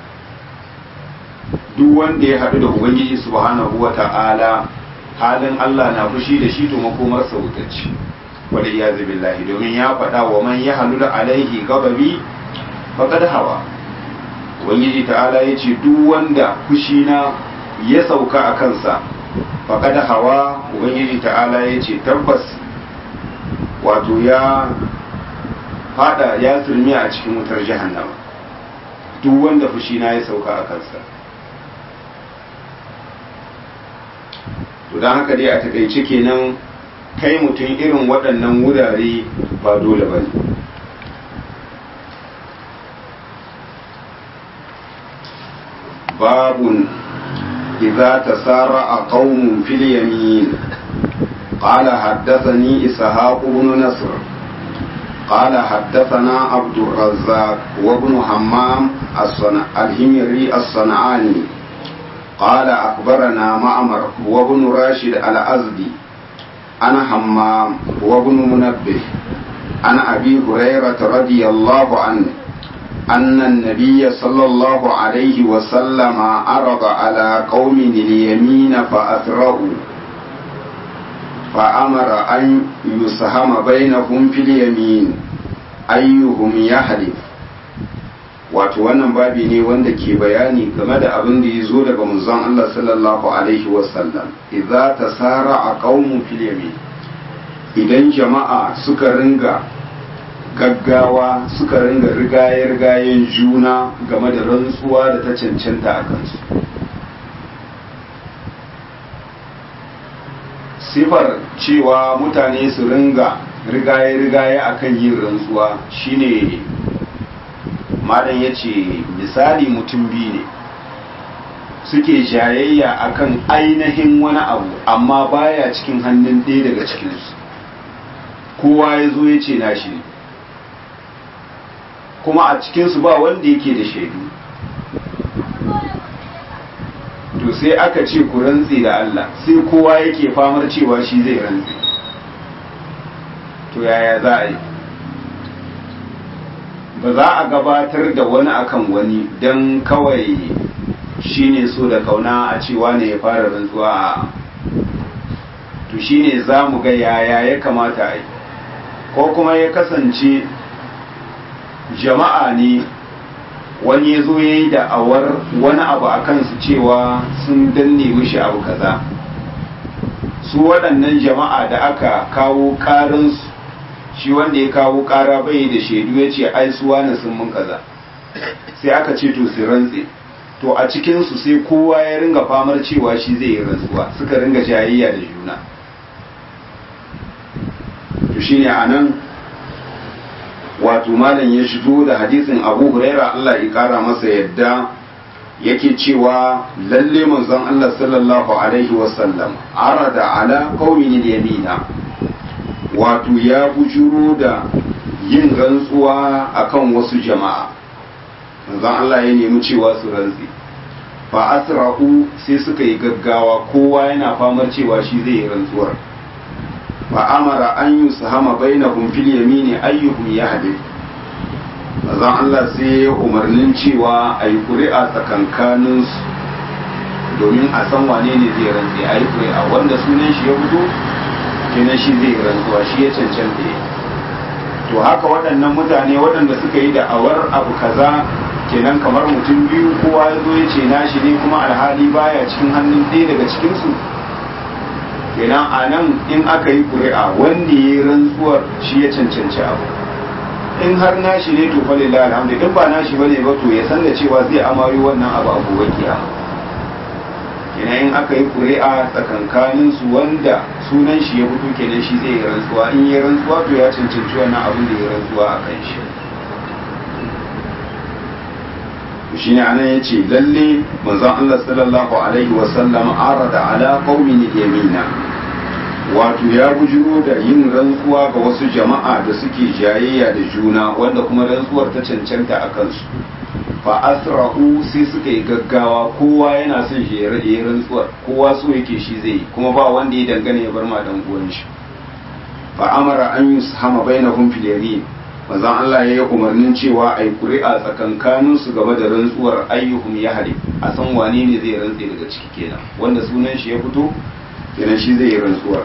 duk wanda ya haɗu da ubangiji subhanahu wa ta'ala halin Allah na fushi da shi to makomarsa wutacci wal iyazu billahi domin ya faɗa wa man ya halu da alaihi gababi faqad hawa ubangiji ta'ala ya ce duk wanda fushi na ya sauka a kansa faqad hawa ubangiji ta'ala ya ce tabbas wato ya fada ya turmi a cikin wutar jahannama duk wanda fushi na ya sauka a kansa to don haka dai a takaice kenan kai mutum irin waɗannan wurare ba dole ba ne babun idza tasara'a qaumun fil yamin قال حدثني إسحاق بن نصر قال حدثنا عبد الرزاق وابن همام الهمري الصنعاني قال أخبرنا معمر وابن راشد الأزدي أنا همام وابن منبه عن أبي هريرة رضي الله عنه أن النبي صلى الله عليه وسلم عرض على قوم اليمين فأثروا فأمر أن يسهم بينهم في اليمين أيهم يحلف wato wannan babi ne wanda ke bayani game da abin da ya zo daga manzon Allah sallallahu alaihi wasallam idza tasara a qaumun fil yamin idan jama'a suka ringa gaggawa suka ringa rigaye rigayen juna game da rantsuwa da ta cancanta a kansu sifar cewa mutane su ringa rigaye-rigaye akan yin rantsuwa shine malam ya ce misali mutum biyu ne suke jayayya akan ainihin wani abu amma baya cikin hannun ɗaya daga cikinsu kowa ya zo ya ce nashi ne kuma a cikinsu ba wanda yake da shaidu to sai aka ce ku rantse da Allah sai kowa yake famar cewa shi zai rantse to yaya za a yi ba za a gabatar da wani akan wani don kawai shi ne so da kauna a cewa ne ya fara rantsuwa a to shi ne za mu ga yaya ya kamata a yi ko kuma ya kasance jama'a ne wani ya zo ya yi da'awar wani abu a kansu cewa sun danne mishi abu kaza su waɗannan jama'a da aka kawo ƙarinsu shi wanda ya kawo ƙara bai da shaidu ya ce ai su wani sun mun kaza sai aka ce to su rantse to a cikinsu sai kowa ya ringa famar cewa shi zai yi rantsuwa suka ringa jayayya da juna to shine a nan wato malam ya shigo da hadisin abu huraira Allah ya kara masa yadda yake cewa lalle manzon Allah sallallahu alaihi wasallam arada ala qaumin yamina wato ya bujuro da yin rantsuwa akan wasu jama'a manzon Allah ya nemi cewa su rantsi fa asra'u sai suka yi gaggawa kowa yana famar cewa shi zai yi rantsuwar fa amara an yusahama bainahum fil yamini ayyuhum yahdith manzon Allah sai ya umarnin cewa a yi ƙuri'a tsakankanin su domin a san wane ne zai rantse a yi ƙuri'a wanda sunan shi ya fito kenan shi zai rantsuwa shi ya cancanta ya to haka waɗannan mutane waɗanda suka yi da'awar abu kaza kenan kamar mutum biyu kowa ya zo ya ce nashi ne kuma alhali baya cikin hannun ɗaya daga cikinsu kenan a nan in aka yi ƙuri'a wanda ya yi rantsuwar shi ya cancanci abu in har nashi ne to falillah alhamdu in ba nashi bane ba to ya san da cewa zai amayo wannan abu a gobe kiyama kenan in aka yi ƙuri'a tsakankanin su wanda sunan shi ya fito kenan shi zai yi rantsuwa in yi rantsuwa to ya cancanci wannan abin da ya rantsuwa a kan shi shi ne anan ya ce lalle manzon Allah sallallahu alaihi wasallam arada ala qaumin yamina wato ya bujiro da yin rantsuwa ga wasu jama'a da suke jayayya da juna wanda kuma rantsuwar ta cancanta a kansu fa asra'u sai suka yi gaggawa kowa yana son shi ya yi rantsuwar kowa so yake shi zai yi kuma ba wanda ya dangane ya bar ma dan uwan shi fa amara an yushama bainahum fil yamin manzon Allah ya yi umarnin cewa a yi ƙuri'a tsakankanin su game da rantsuwar ayyuhum ya hade a san wane ne zai rantse daga ciki kenan wanda sunan shi ya fito kenan shi zai yi rantsuwar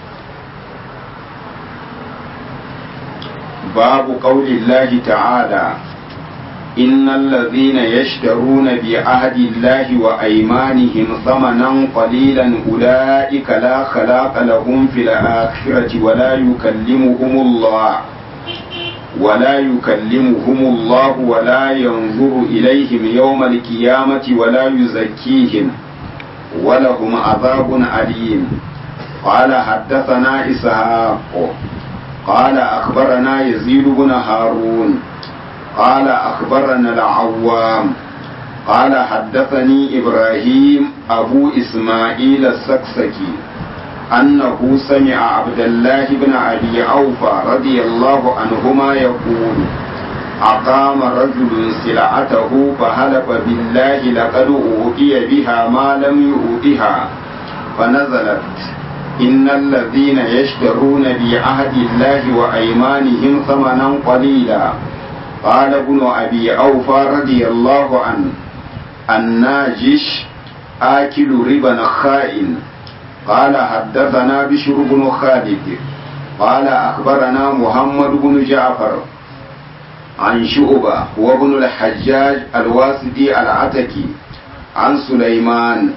babu qaulillahi ta'ala innal ladhina yashtaruna bi ahdi llahi wa aymanihim thamanan qalilan ulaika la khalaqa lahum fil akhirati wa la yukallimuhumullah ولا يكلمهم الله ولا ينظر إليهم يوم القيامة ولا يزكيهم ولهم عذاب أليم قال حدثنا إسحاق قال أخبرنا يزيد بن هارون قال أخبرنا العوام قال حدثني إبراهيم أبو إسماعيل السكسكي أنه سمع عبد الله بن أبي أوفى رضي الله عنهما يقول أقام رجل سلعته فهلف بالله لقد أوتي بها ما لم يؤتها فنزلت إن الذين يشترون بعهد الله وأيمانهم ثمنا قليلا قال ابن أبي أوفى رضي الله عنه الناجش آكل ربا خائن قال حدثنا بشر بن خالد قال أخبرنا محمد بن جعفر عن شعبة وابن الحجاج الواسدي العتكي عن سليمان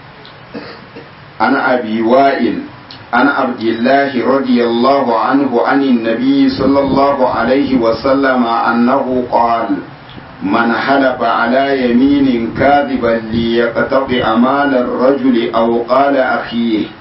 عن أبي وائل عن عبد الله رضي الله عنه عن النبي صلى الله عليه وسلم أنه قال من حلف على يمين كاذبا ليقتطع مال الرجل أو قال أخيه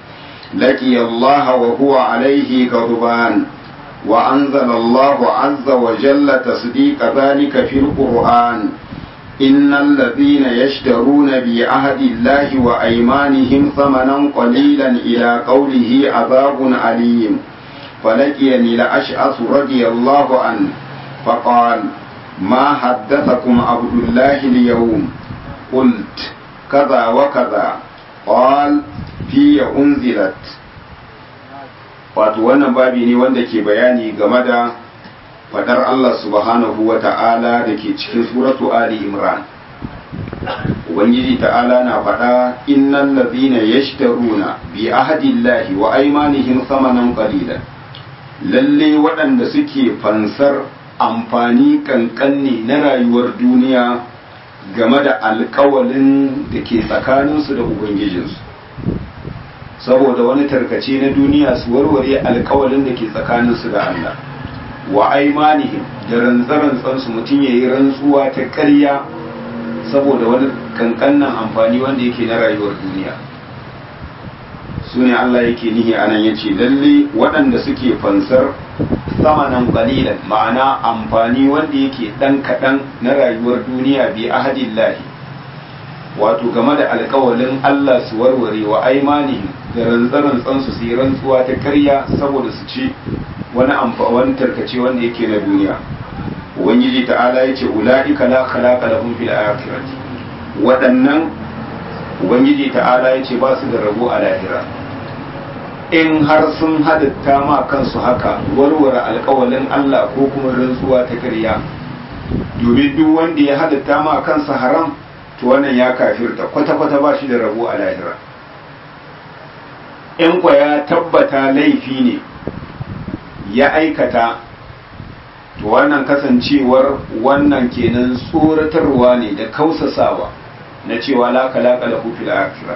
لقي الله وهو عليه غضبان وأنزل الله عز وجل تصديق ذلك في القرآن إن الذين يشترون بعهد الله وأيمانهم ثمنا قليلا إلى قوله عذاب أليم فلقيني لأشعث رضي الله عنه فقال ما حدثكم عبد الله اليوم قلت كذا وكذا قال في أنزلت wato wannan babi ne wanda ke bayani game da fadar Allah subhanahu wa ta'ala da ke cikin suratu Ali Imran Ubangiji ta'ala na faɗa innan lazina yashtaruna bi ahadillahi wa aimanihim samanan qalilan lalle waɗanda suke fansar amfani kankanne na rayuwar duniya game da alkawalin da ke tsakaninsu da Ubangijinsu saboda wani tarkace na duniya su warware alkawalin da ke tsakaninsu da Allah wa aimanihim da rantsarantsansu mutum ya yi rantsuwa ta ƙarya saboda wani kankannan amfani wanda yake na rayuwar duniya su ne Allah yake nihi a nan ya ce lalle waɗanda suke fansar samanan qalilan ma'ana amfani wanda yake ɗan kaɗan na rayuwar duniya bi ahadillahi wato game da alkawalin Allah su warware wa aimanihim da rantsarantsansu su yi rantsuwa ta karya saboda su ci wani amfani tarkace wanda yake na duniya ubangiji ta'ala ya ce ula'ika la khalaqa lahum fil akhirati waɗannan ubangiji ta'ala ya ce ba su da rabo a lahira in har sun hadatta ma kansu haka warware alkawalin Allah ko kuma rantsuwa ta karya domin duk wanda ya hadatta ma kansa haram to wannan ya kafirta kwata-kwata ba shi da rabo a lahira in kwa ya tabbata laifi ne ya aikata to wannan kasancewar wannan kenan tsoratarwa ne da kausasawa na cewa laka-laka da fil akira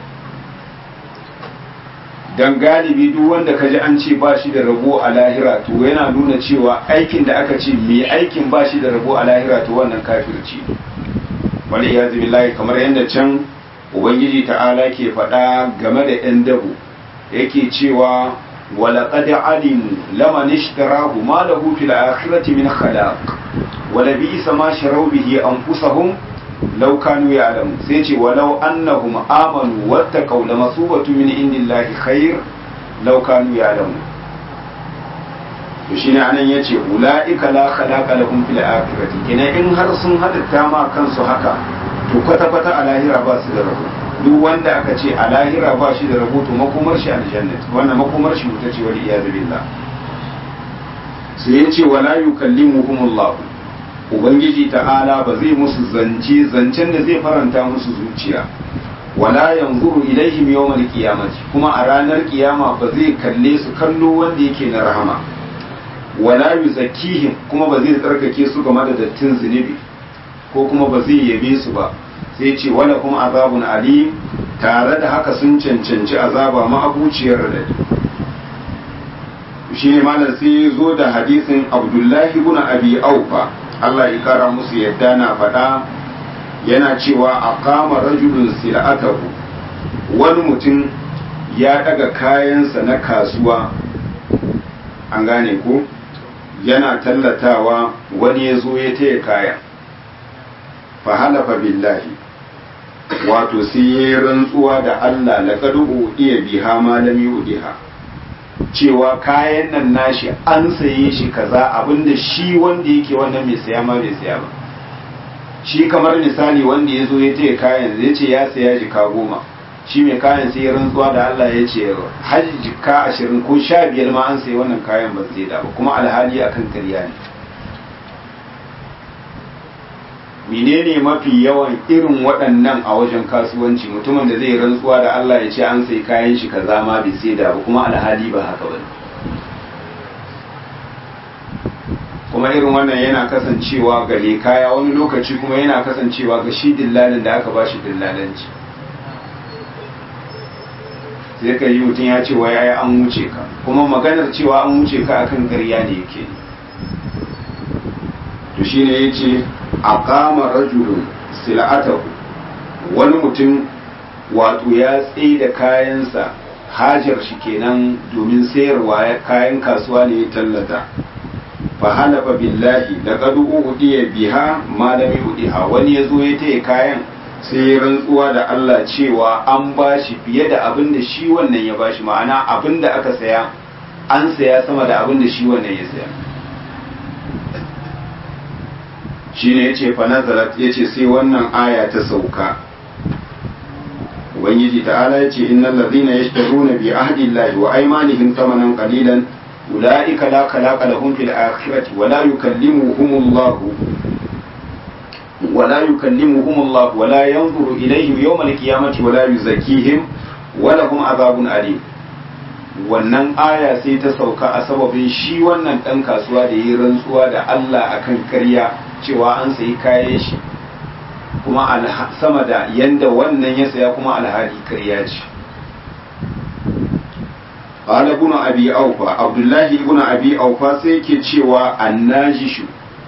don galibi duk wanda ka ji an ce ba shi da rabo a lahira to yana nuna cewa aikin da aka ce mai aikin ba shi da rabo a lahira to wannan kafirci wani ya billahi kamar yadda can ubangiji ta'ala ke faɗa game da 'yan dabo yake cewa ولقد علموا لمن اشتراه ما له في الآخرة من خلاق ولبئس ما شروا به أنفسهم لو كانوا يعلمون سيتي ولو أنهم آمنوا واتقوا لمثوبة من عند الله خير لو كانوا يعلمون shine anan yace ulaika la khalaqa lahum fil akhirati kina in har sun hadatta ma kansu haka to kwata kwata a lahira ba su da rabo duk wanda aka ce a lahira ba shi da rahoto makomar shi aljannat wannan makomar shi wuta ce wal iyad billah sai ya ce wala yukallimuhum Allah ubangiji ta'ala ba zai musu zance zancen da zai faranta musu zuciya wala yanzuru ilaihim yawmal qiyamati kuma a ranar kiyama ba zai kalle su kallo wanda yake na rahama wala yuzakkihim kuma ba zai tsarkake su game da dattin zunubi ko kuma ba zai yabe su ba sai ce wala kuma azabun ali tare da haka sun cancanci azaba ma'abuciyar da shi ne malam sai ya zo da hadisin abdullahi ibn abi aufa Allah ya kara musu yadda na faɗa yana cewa a kama rajulun sil'atahu wani mutum ya daga kayansa na kasuwa an gane ko yana tallatawa wani ya zo ya taya kayan fahalafa billahi wato sai ya yi rantsuwa da Allah laqad udiya biha ma lam yudiha cewa kayan nan nashi an saye shi kaza abinda shi wanda yake wannan mai saya ma bai saya ba shi kamar misali wanda ya zo ya taya kayan zai ce ya saya jika goma shi mai kayan sai ya rantsuwa da Allah ya ce har jika ashirin ko sha biyar ma an sayi wannan kayan ba zai da ba kuma alhali akan karya ne menene mafi yawan irin waɗannan a wajen kasuwanci mutumin da zai rantsuwa da Allah ya ce an sai kayan shi kaza ma bai sai da ba kuma alhali ba haka ba kuma irin wannan yana kasancewa ga kaya wani lokaci kuma yana kasancewa ga shi dillalin da aka ba shi dillalanci sai ka yi mutum ya ce wa ya an wuce ka kuma maganar cewa an wuce ka akan ƙarya ne yake to shine yace aqama rajulun sil'atahu wani mutum wato ya tsaye da kayansa hajar shi kenan domin sayarwa kayan kasuwa ne ya tallata fa halafa billahi laqad udiya biha ma lam yudiha wani yazo ya taya kayan sai ya rantsuwa da Allah cewa an bashi fiye da abin da shi wannan ya bashi ma'ana abin da aka saya an saya sama da abin da shi wannan ya saya shine yace fa nazalat yace sai wannan aya ta sauka ubangiji ta'ala yace innal ladhina yashtaruna bi ahdi llahi wa aymanihim thamanan qalilan ulaika la khalaqa lahum fil akhirati wa la yukallimuhum Allah wa la yukallimuhum Allah wa la yanzuru ilayhim yawm al-qiyamati wa la yuzakkihim wa lahum adhabun alim wannan aya sai ta sauka a sababin shi wannan dan kasuwa da yi rantsuwa da Allah akan ƙarya cewa an sayi kayan shi kuma sama da yanda wannan ya saya kuma alhali karya ce qala ibn abi aufa abdullahi ibn abi aufa sai yake cewa annajishu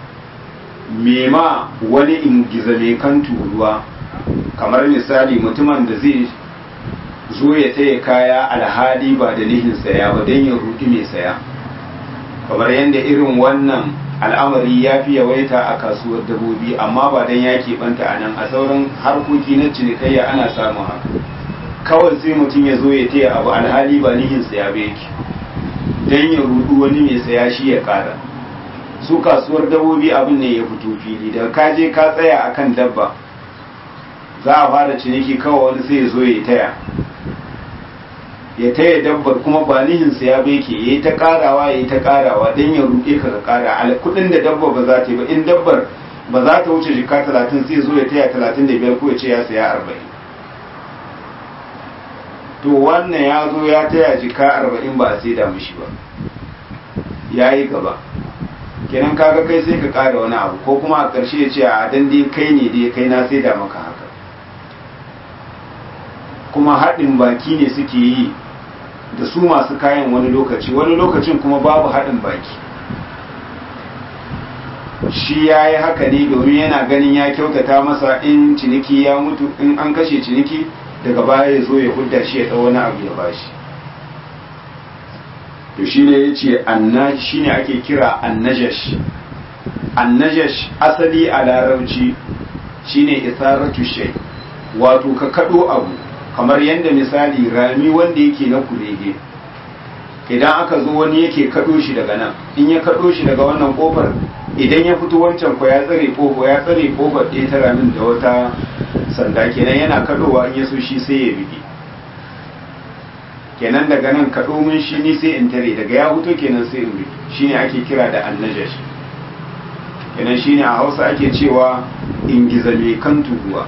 mema wani ingiza mai kan turuwa kamar misali mutumin da zai zo ya taya kaya alhali ba da nihin saya ba don ya rudi mai saya kamar yadda irin wannan al'amari ya fi yawaita a kasuwar dabobi amma ba don ya keɓanta a nan a sauran harkoki na cinikayya ana samun haka kawai sai mutum ya zo ya taya abu alhali ba nihin saya ba yake don ya rudu wani mai saya shi ya kara su kasuwar dabobi abin ne ya fito fili da ka je ka tsaya akan dabba za a fara ciniki kawai wani sai ya zo ya taya ya taya dabbar kuma ba nihin saya ba yake yayi ta karawa yayi ta karawa dan ya ruɗe ka ka kara al kudin da dabba ba za ta yi ba in dabbar ba za ta wuce jika 30 sai zo ya taya 35 ko ya ce ya saya 40 to wannan ya zo ya taya jika 40 ba a sai da mishi ba yayi gaba kenan kaga kai sai ka kara wani abu ko kuma a ƙarshe ya ce a dan dai kai ne dai kai na sai da maka haka kuma haɗin baki ne suke yi da su masu kayan wani lokaci wani lokacin kuma babu haɗin baki shi ya yi haka ne domin yana ganin ya kyautata masa in ciniki ya mutu in an kashe ciniki daga baya ya zo ya hudda shi ya ɗau wani abu ya bashi to shi ne ya ce shi ne ake kira annajash annajash asali a larabci shi ne isaratu shai wato ka kaɗo abu kamar yadda misali rami wanda yake na kurege idan aka zo wani yake kaɗo shi daga nan in ya kaɗo shi daga wannan ƙofar idan ya fito wancan ko ya tsare ƙofa ya tsare ƙofar ɗaya ta ramin da wata sanda kenan yana kaɗowa in ya so shi sai ya bige kenan daga nan kaɗo mun shi ni sai in tare daga ya fito kenan sai in bige shine ake kira da annajash kenan shine a hausa ake cewa ingiza mai kan turuwa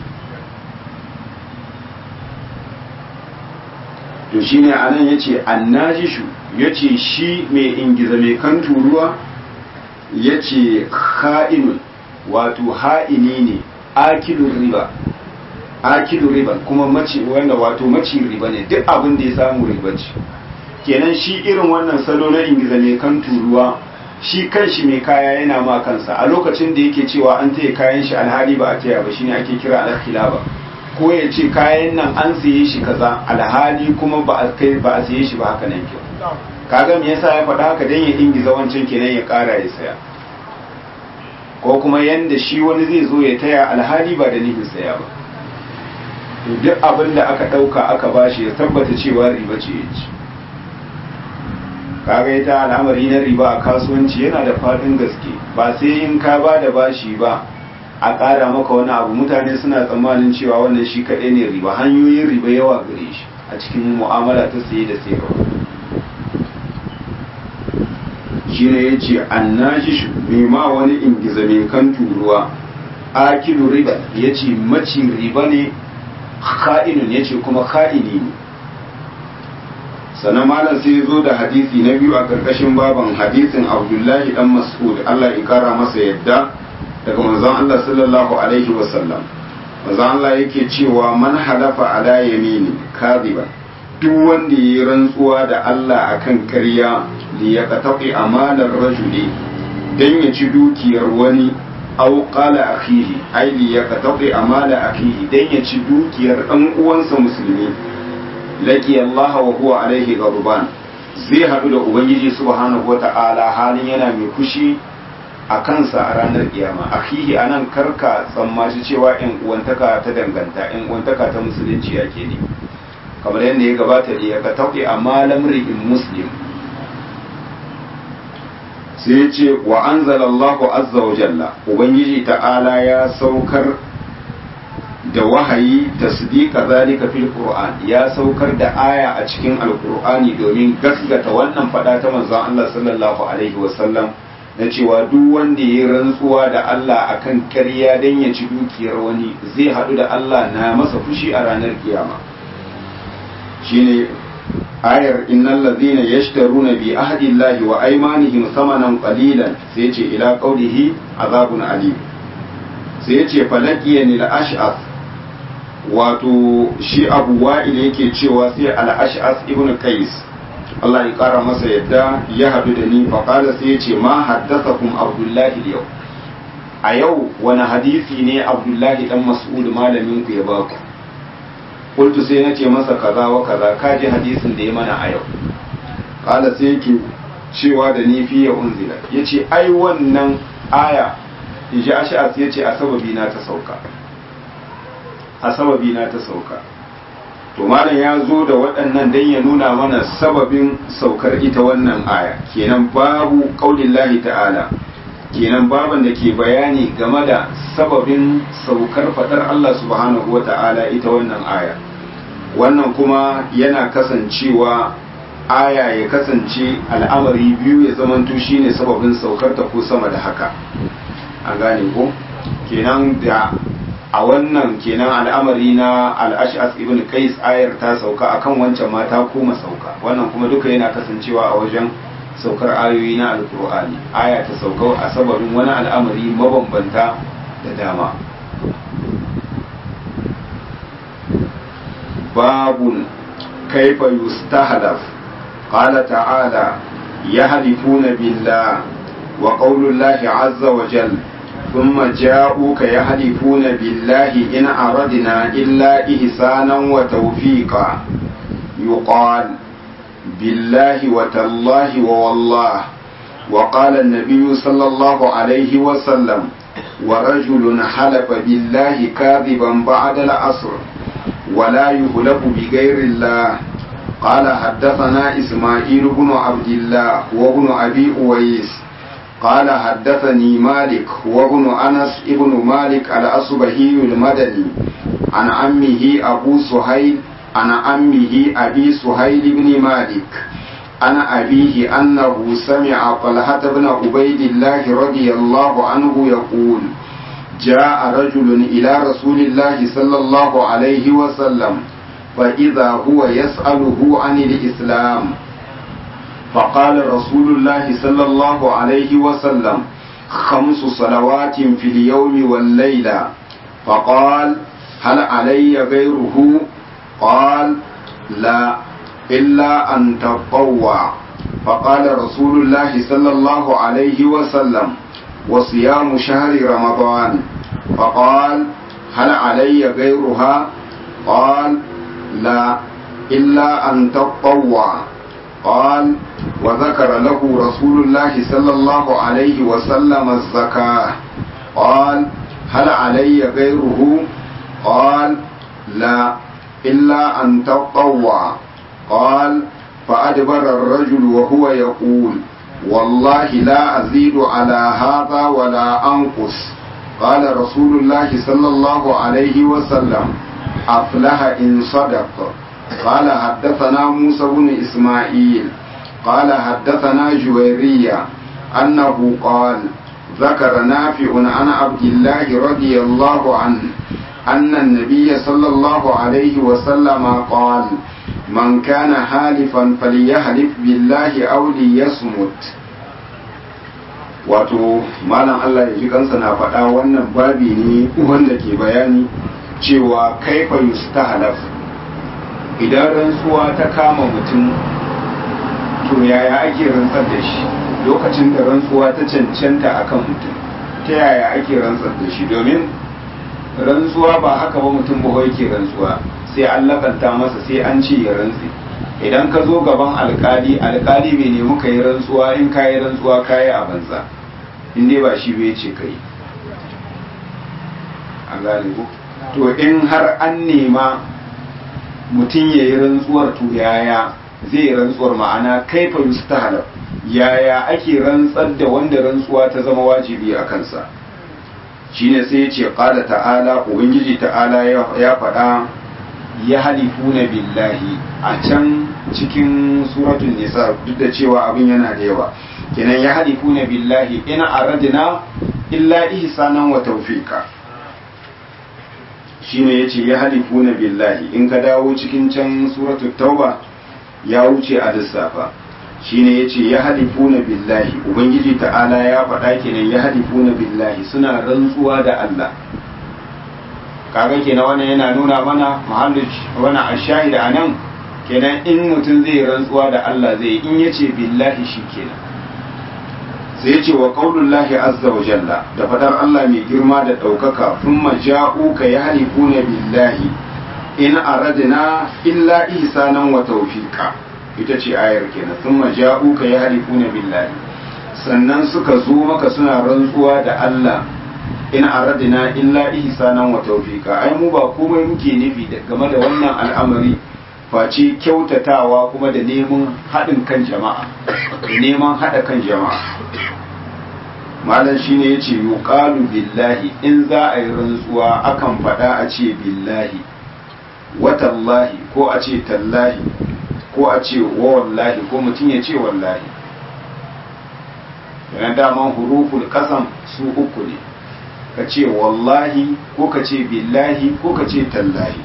to shine anan yace annajishu yace shi mai ingiza mai kan turuwa yace kha'inun wato ha'ini ne akilun riba akilun riba kuma maci wanda wato maci riba ne duk abin da ya samu riba ce kenan shi irin wannan salo na ingiza mai kan turuwa shi kanshi mai kaya yana ma kansa a lokacin da yake cewa an taya kayan shi alhali ba a taya ba shine ake kira alkhilaba ko ya ce kayan nan an siye shi kaza alhali kuma ba a kai ba a siye shi ba haka nan kyau kaga me yasa ya faɗa haka dan ya ingiza wancan kenan ya ƙara ya saya ko kuma yanda shi wani zai zo ya taya alhali ba da nufin saya ba to duk abin da aka ɗauka aka bashi ya tabbata cewa riba ce ya ci kaga ita al'amari na riba a kasuwanci yana da faɗin gaske ba sai in ka ba da bashi ba a ƙara maka wani abu mutane suna tsammanin cewa wannan shi kaɗai ne riba hanyoyin riba yawa gare shi a cikin mu'amala ta saye da sayarwa shi ne ya ce an nashi shi ma wani ingiza mai kan turuwa akilu riba ya ce maci riba ne ka'inun ya ce kuma ka'ini ne sannan malam sai zo da hadisi na biyu a ƙarƙashin baban hadisin abdullahi dan mas'ud allah ya kara masa yadda daga manzon Allah sallallahu alaihi wasallam manzon Allah yake cewa man halafa ala yamini kadhiba duk wanda yi rantsuwa da Allah akan ƙarya li yaqtaqi amalar rajuli dan ya ci dukiyar wani aw qala akhihi ay li yaqtaqi amala akhihi dan ya ci dukiyar dan uwansa musulmi laki Allah wa huwa alaihi ghadban zai haɗu da ubangiji subhanahu wata'ala halin yana mai kushi a kansa a ranar kiyama akhihi anan karka tsammaci cewa in uwantaka ta danganta in uwantaka ta musulunci ake ne kamar yadda ya gabata da ya ka tauke amma lamri in muslim sai ya ce wa anzalallahu azza wa jalla ubangiji ta'ala ya saukar da wahayi tasdiqa zalika fil qur'an ya saukar da aya a cikin alqur'ani domin gaskata wannan fada ta manzon Allah sallallahu alaihi wasallam na cewa duk wanda ya rantsuwa da Allah akan ƙarya dan ya ci dukiyar wani zai haɗu da Allah na masa fushi a ranar kiyama shine ayar innal ladhina yashtaruna bi ahdi llahi wa aymanihim thamanan qalilan sai ce ila qawlihi azabun alim sai ce falaqiyani al-ash'ath wato shi abu wa'il yake cewa sai al-ash'ath ibn qais Allah ya kara masa yadda ya hadu da ni fa qala sai ya ce ma haddathakum abdullahi yau a yau wani hadisi ne abdullahi dan mas'ud malamin ku ya baku qultu sai na ce masa kaza wa kaza ka ji hadisin da ya mana a yau qala sai yake cewa da ni fi ya unzila yace ai wannan aya inji ash'as yace a sababi na ta sauka a sababi na ta sauka to malam ya zo da waɗannan dan ya nuna mana sababin saukar ita wannan aya kenan babu qaulillahi ta'ala kenan baban da ke bayani game da sababin saukar fadar Allah subhanahu wa ta'ala ita wannan aya wannan kuma yana kasancewa aya ya kasance al'amari biyu ya zamanto shine sababin saukar ta ko sama da haka an gane ko kenan da a wannan kenan al'amari na al'ash'as ibn qais ayar ta sauka akan wancan ma ta koma sauka wannan kuma duka yana kasancewa a wajen saukar ayoyi na alkur'ani aya ta sauka a sababin wani al'amari mabambanta da dama babun kaifa yustahdaf qala ta'ala yahlifuna billah wa qawlullahi azza wa jalla ثم جاءوك يحلفون بالله إن أردنا إلا إحسانا وتوفيقا يقال بالله وتالله ووالله وقال النبي صلى الله عليه وسلم ورجل حلف بالله كاذبا بعد العصر ولا يهلف بغير الله قال حدثنا إسماعيل بن عبد الله وابن أبي أويس قال حدثني مالك وابن أنس ابن مالك الأصبهي المدني عن عمه أبو سهيل عن عمه أبي سهيل بن مالك عن أبيه أنه سمع طلحة بن عبيد الله رضي الله عنه يقول جاء رجل إلى رسول الله صلى الله عليه وسلم فإذا هو يسأله عن الإسلام فقال رسول الله صلى الله عليه وسلم خمس صلوات في اليوم والليلة فقال هل علي غيره قال لا إلا أن تطوع فقال رسول الله صلى الله عليه وسلم وصيام شهر رمضان فقال هل علي غيرها قال لا إلا أن تطوع قال وذكر له رسول الله صلى الله عليه وسلم الزكاة قال هل علي غيره قال لا إلا أن تطوع قال فأدبر الرجل وهو يقول والله لا أزيد على هذا ولا أنقص قال رسول الله صلى الله عليه وسلم أفلح إن صدق قال حدثنا موسى بن إسماعيل قال حدثنا جويرية أنه قال ذكر نافع عن عبد الله رضي الله عنه أن النبي صلى الله عليه وسلم قال من كان حالفا فليحلف بالله أو ليصمت wato malam Allah ya ji kansa na faɗa wannan babi ne wanda ke bayani cewa kaifa yustahlaf idan rantsuwa ta kama mutum to yaya ake rantsar da shi lokacin da rantsuwa ta cancanta akan mutum ta yaya ake rantsar da shi domin rantsuwa ba haka ba mutum ba yake rantsuwa sai an lakanta masa sai an ce ya rantse idan ka zo gaban alkali alkali bai nemi ka yi rantsuwa in ka yi rantsuwa ka yi a banza in dai ba shi bai ce ka yi an gane ku to in har an nema mutum ya yi rantsuwar to yaya zai yi rantsuwar ma'ana kaifa yustahal yaya ake rantsar da wanda rantsuwa ta zama wajibi a kansa shine sai ya ce qala ta'ala ubangiji ta'ala ya faɗa ya halifuna billahi a can cikin suratul nisa duk da cewa abin yana da yawa kenan ya halifuna billahi in aradna illa ihsanan wa tawfiqa shine yace ya halifuna billahi in ka dawo cikin can suratul tauba ya wuce a lissafa shine yace ya halifuna billahi ubangiji ta'ala ya faɗa kenan ya halifuna billahi suna rantsuwa da Allah kaga kenan wannan yana nuna mana mahallin wannan ashahida anan kenan in mutum zai rantsuwa da Allah zai in yace billahi shikenan sai yace wa qaulullahi azza wa jalla da fadar Allah mai girma da daukaka thumma ja'uka yahlifuna billahi in aradna illa ihsanan wa tawfiqa ita ce ayar kenan thumma ja'uka yahlifuna billahi sannan suka zo maka suna rantsuwa da Allah in aradina illa ihsanan wa tawfiqa ai mu ba komai muke nufi game da wannan al'amari face kyautatawa kuma da neman haɗin kan jama'a da neman haɗa kan jama'a malam shine yace yuqalu billahi in za a yi rantsuwa akan faɗa a ce billahi watallahi ko a ce tallahi ko a ce wa wallahi ko mutum ya ce wallahi yana daman huruful kasam su uku ne ka ce wallahi ko ka ce billahi ko ka ce tallahi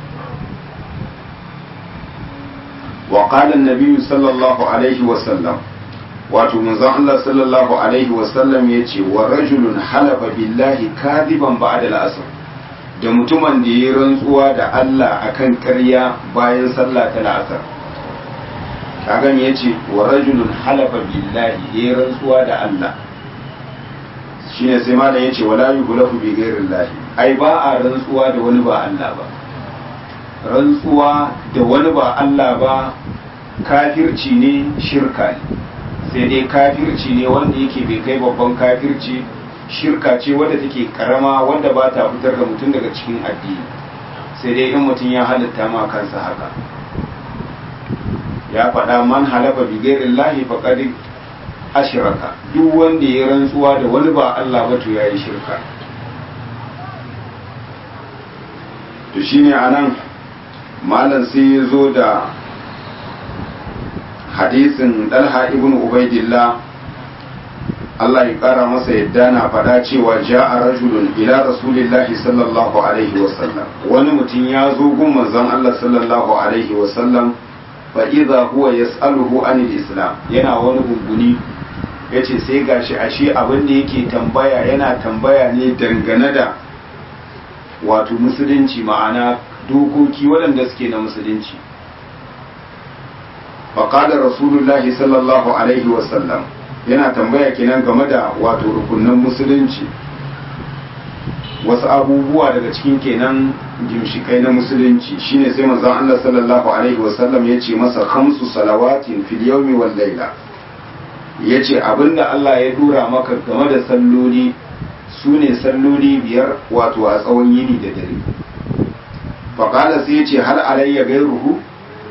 wa qala an sallallahu alaihi wa sallam wato manzon Allah sallallahu alaihi wa sallam yace wa rajulun halafa billahi kadiban ba'da al-asr da mutumin da ya rantsuwa da Allah akan ƙarya bayan sallah ta la'asar kaga me yace wa rajulun halafa billahi ya rantsuwa da Allah shine sai malam yace wala yuhlafu bi ghairillahi ai ba a rantsuwa da wani ba Allah ba rantsuwa da wani ba Allah ba kafirci ne shirka ne sai dai kafirci ne wanda yake bai kai babban kafirci shirka ce wadda take karama wanda ba ta fitar da mutum daga cikin addini sai dai in mutum ya halitta ma kansa haka ya faɗa man halafa bi ghairillahi faqad ashiraka duk wanda ya rantsuwa da wani ba Allah ba to yayi shirka to shine anan malam sai ya zo da hadisin Dalha ibn Ubaidillah Allah ya kara masa yadda na faɗa cewa ja'a rajulun ila rasulillahi sallallahu alaihi wasallam wani mutum ya zo gun manzon Allah sallallahu alaihi wasallam fa idza huwa yas'aluhu anil islam yana wani gunguni yace sai gashi ashe abin da yake tambaya yana tambaya ne dangane da wato musulunci ma'ana dokoki waɗanda suke na musulunci faƙadar rasulullahi sallallahu alaihi wasallam yana tambaya kenan game da wato rukunan musulunci wasu abubuwa daga cikin kenan gimshikai na musulunci shine sai manzon Allah sallallahu alaihi wasallam ya ce masa khamsu salawatin fil yawmi wal layla yace abinda Allah ya dura maka game da salloli sune salloli biyar wato a tsawon yini da dare faqala sai yace hal alayya gairuhu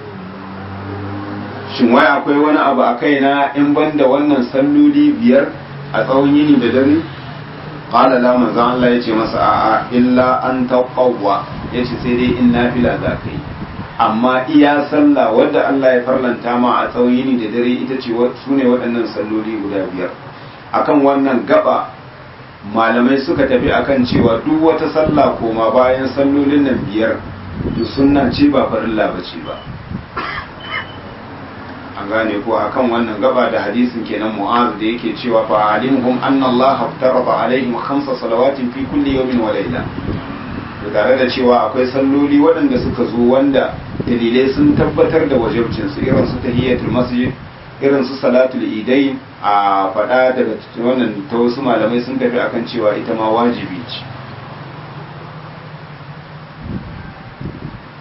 shin wai akwai wani abu a kaina in banda wannan salloli biyar a tsawon yini da dare qala la manzo Allah yace masa a'a illa an taqawwa yace sai dai in nafila za ka yi amma iya sallah wadda Allah ya farlanta ma a tsawon yini da dare ita ce su ne waɗannan salloli guda biyar akan wannan gaba malamai suka tafi akan cewa duk wata sallah koma bayan sallolin nan biyar to sunna ce ba farilla ba ce ba an gane ko akan wannan gaba da hadisin kenan mu'az da yake cewa fa alimhum anna Allah aftarada alaihim khamsa salawatin fi kulli yawmin wa layla tare da cewa akwai salloli waɗanda suka zo wanda dalilai sun tabbatar da wajibcin su irin su tahiyatul masjid irin su salatul idai a faɗa daga wannan ta wasu malamai sun tafi akan cewa ita ma wajibi ce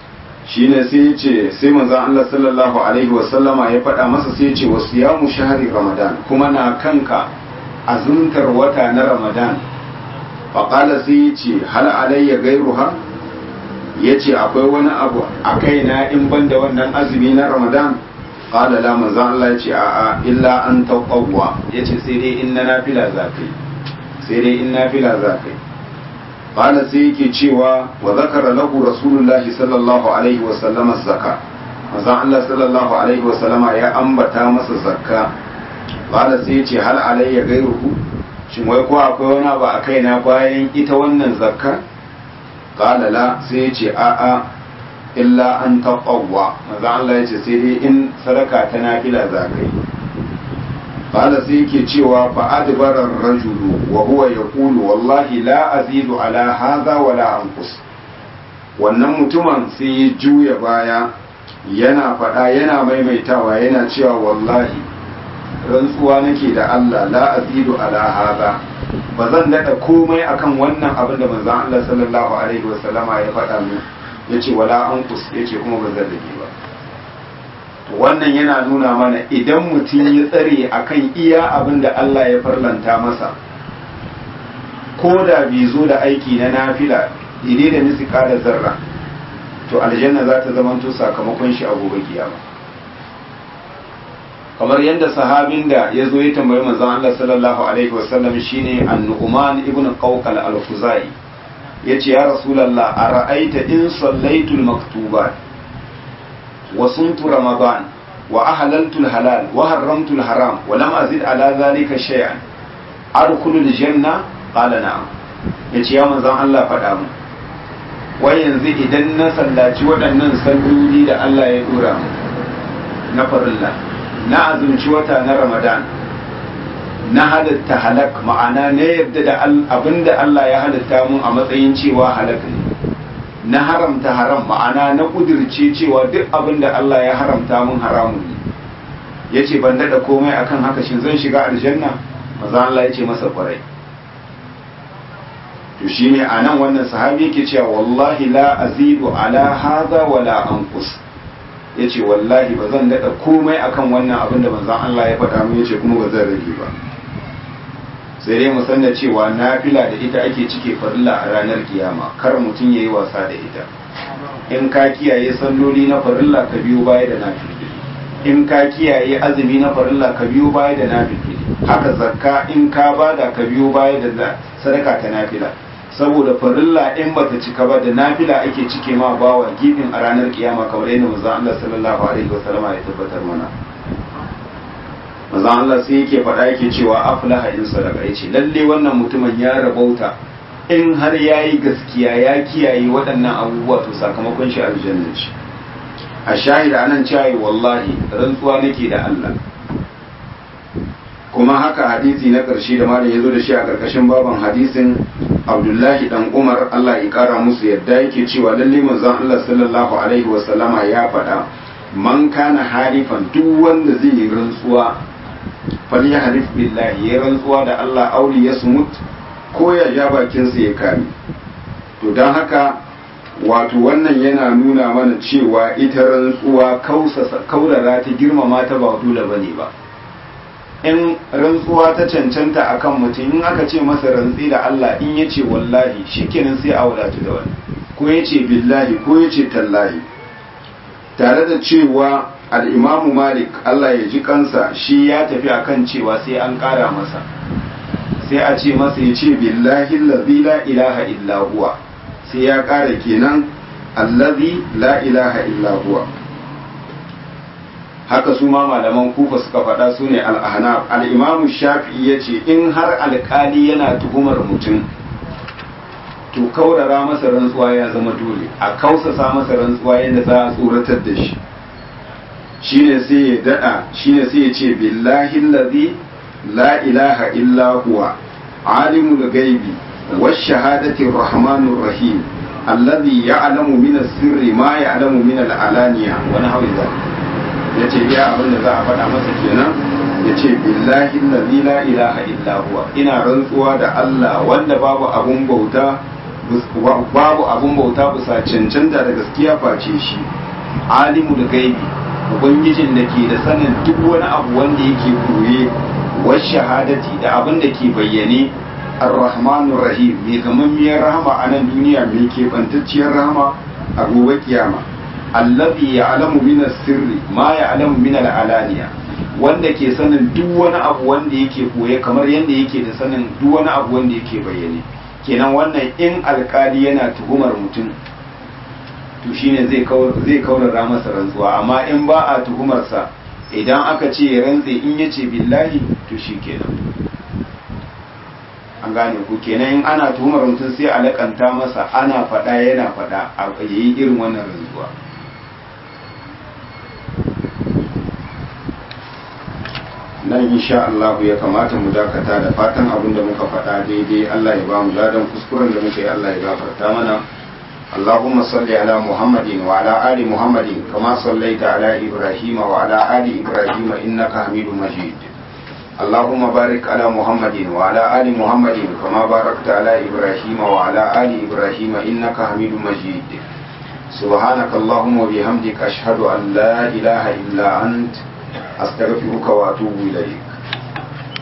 shine sai ya ce sai manzon Allah sallallahu alaihi wasallama ya faɗa masa sai ya ce wasu ya mu shahari ramadan kuma na kanka azuntar wata na ramadan faƙala sai ya ce hal alayya gairuha ya ce akwai wani abu a kaina in ban da wannan azumi na ramadan ƙala la manzon Allah ya ce a'a illa an taqawwa ya ce sai dai in na nafila za kai sai dai in nafila za kai qala sai yake cewa wa zakara lahu rasulullahi sallallahu alaihi wa sallama zakka manzon Allah sallallahu alaihi wa sallama ya ambata masa zakka qala sai yace hal alayya gairuhu shin wai ko akwai wani abu a kaina bayan ita wannan zakka qala la sai yace a a illa an taqawwa manzon Allah yace sai dai in sadaka ta nafila zakai قال سيكي cewa فأدبر الرجل وهو يقول والله لا أزيد على هذا ولا أنقص wannan mutumin sai ya juya baya yana faɗa yana maimaitawa yana cewa wallahi rantsuwa nake da Allah la azidu ala hada ba zan daɗa komai akan wannan abin da manzon Allah sallallahu alaihi wasallama ya faɗa min yace wala anqus yace kuma ba zan rage ba wannan yana nuna mana idan mutum ya tsare akan iya abin da Allah ya farlanta masa ko da bai zo da aiki na nafila daidai da nisika da zarra to aljanna za ta zamanto sakamakon shi a gobe kiyama kamar yadda sahabin da ya zo ya tambayi manzon Allah sallallahu alaihi wasallam shine an-nu'man ibn qawqal al-khuzai yace ya rasulullah ara'aita in sallaitu al-maktubat وصمت رمضان وأحللت الحلال وحرمت الحرام ولم أزد على ذلك شيئا أدخل الجنة قال نعم yace ya manzon Allah faɗa mu wai yanzu idan na sallaci waɗannan salloli da Allah ya dora mu na farilla na azumci wata na Ramadan na halatta halak ma'ana na yadda da abinda Allah ya halatta mun a matsayin cewa halak ne na haramta haram ma'ana na kudirce cewa duk abin da Allah ya haramta mun haramun ne ya ce ban daɗa komai akan haka shin zan shiga aljanna maza Allah ya ce masa kwarai to shi ne a nan wannan sahabi yake cewa wallahi la azidu ala hadha wala anqus ya ce wallahi ba zan daɗa komai akan wannan abin da manzon Allah ya faɗa mun ya ce kuma ba zan rage ba sai dai mu san da cewa nafila da ita ake cike farilla a ranar kiyama kar mutum yayi wasa da ita in ka kiyaye salloli na farilla ka biyo baya da nafila in ka kiyaye azumi na farilla ka biyo baya da nafila haka zakka in ka bada ka biyo baya da sadaka ta nafila saboda farilla in bata cika ba da nafila ake cike ma bawa gifin a ranar kiyama kamar yadda manzon Allah sallallahu alaihi wasallam ya tabbatar mana manzon Allah sai yake faɗa yake cewa aflaha in sadaka yace lalle wannan mutumin ya rabauta in har yayi gaskiya ya kiyaye waɗannan abubuwa to sakamakon shi aljanna ce a shahida anan cewa wallahi rantsuwa nake da Allah kuma haka hadisi na ƙarshe da malam ya zo da shi a ƙarƙashin baban hadisin abdullahi dan umar allah ya ƙara musu yadda yake cewa lalle manzon allah sallallahu alaihi wasallama ya faɗa man kana harifan duk wanda zai yi rantsuwa fal ya harif billahi ya rantsuwa da allah auli ya sumut ko ya ja bakinsa ya kame to don haka wato wannan yana nuna mana cewa ita rantsuwa kaurara ta girmama ta ba dole bane ba in rantsuwa ta cancanta akan mutum in aka ce masa rantsi da Allah in ya ce wallahi shikenan sai a wadatu da wani ko ya ce billahi ko ya ce tallahi tare da cewa al'imamu malik Allah ya ji kansa shi ya tafi akan cewa sai an ƙara masa sai a ce masa ya ce billahi allazi la ilaha illa huwa sai ya ƙara kenan allazi la ilaha illa huwa haka su ma malaman kufa suka faɗa su ne al'ahnaf al'imamu shafi'i ya ce in har alƙali yana tuhumar mutum to kaurara masa rantsuwa ya zama dole a kausasa masa rantsuwa yadda za a tsoratar da shi shine sai ya daɗa shine sai ya ce billahi lazi la ilaha illa huwa alimul gaibi والشهادة الرحمن الرحيم الذي يعلم من السر ما يعلم من العلانية ونحو ذلك ya ce ya abin da za a faɗa masa kenan ya ce billahi allazi la ilaha illa huwa ina rantsuwa da Allah wanda babu abun bauta babu abun bauta bisa cancanta da gaskiya face shi alimul gaibi ubangijin da ke da sanin duk wani abu wanda yake koye wa shahadati da abin da ke bayyane ar-rahmanur rahim mai gamammiyar rahama a nan duniya mai keɓantacciyar rahama a gobe kiyama allazi ya'lamu min sirri ma ya'lamu min al-alaniya wanda ke sanin duk wani abu wanda yake koye kamar yadda yake da sanin duk wani abu wanda yake bayyane kenan wannan in alkali yana tuhumar mutum to shine zai zai kaurara masa rantsuwa amma in ba a tuhumarsa idan aka ce ya rantse in ya ce billahi to shi kenan an gane ku kenan in ana tuhumar mutum sai a lakanta masa ana faɗa yana faɗa a yayi irin wannan rantsuwa nan insha Allah ya kamata mu dakata da fatan abin da muka faɗa daidai Allah ya ba mu ladan kuskuren da muka yi Allah ya gafarta mana اللهم صل على محمد وعلى آل محمد كما صليت على إبراهيم وعلى آل إبراهيم إنك حميد مجيد اللهم بارك على محمد وعلى آل محمد كما باركت على إبراهيم وعلى آل إبراهيم إنك حميد مجيد سبحانك اللهم وبحمدك أشهد أن لا إله إلا أنت أستغفرك وأتوب إليك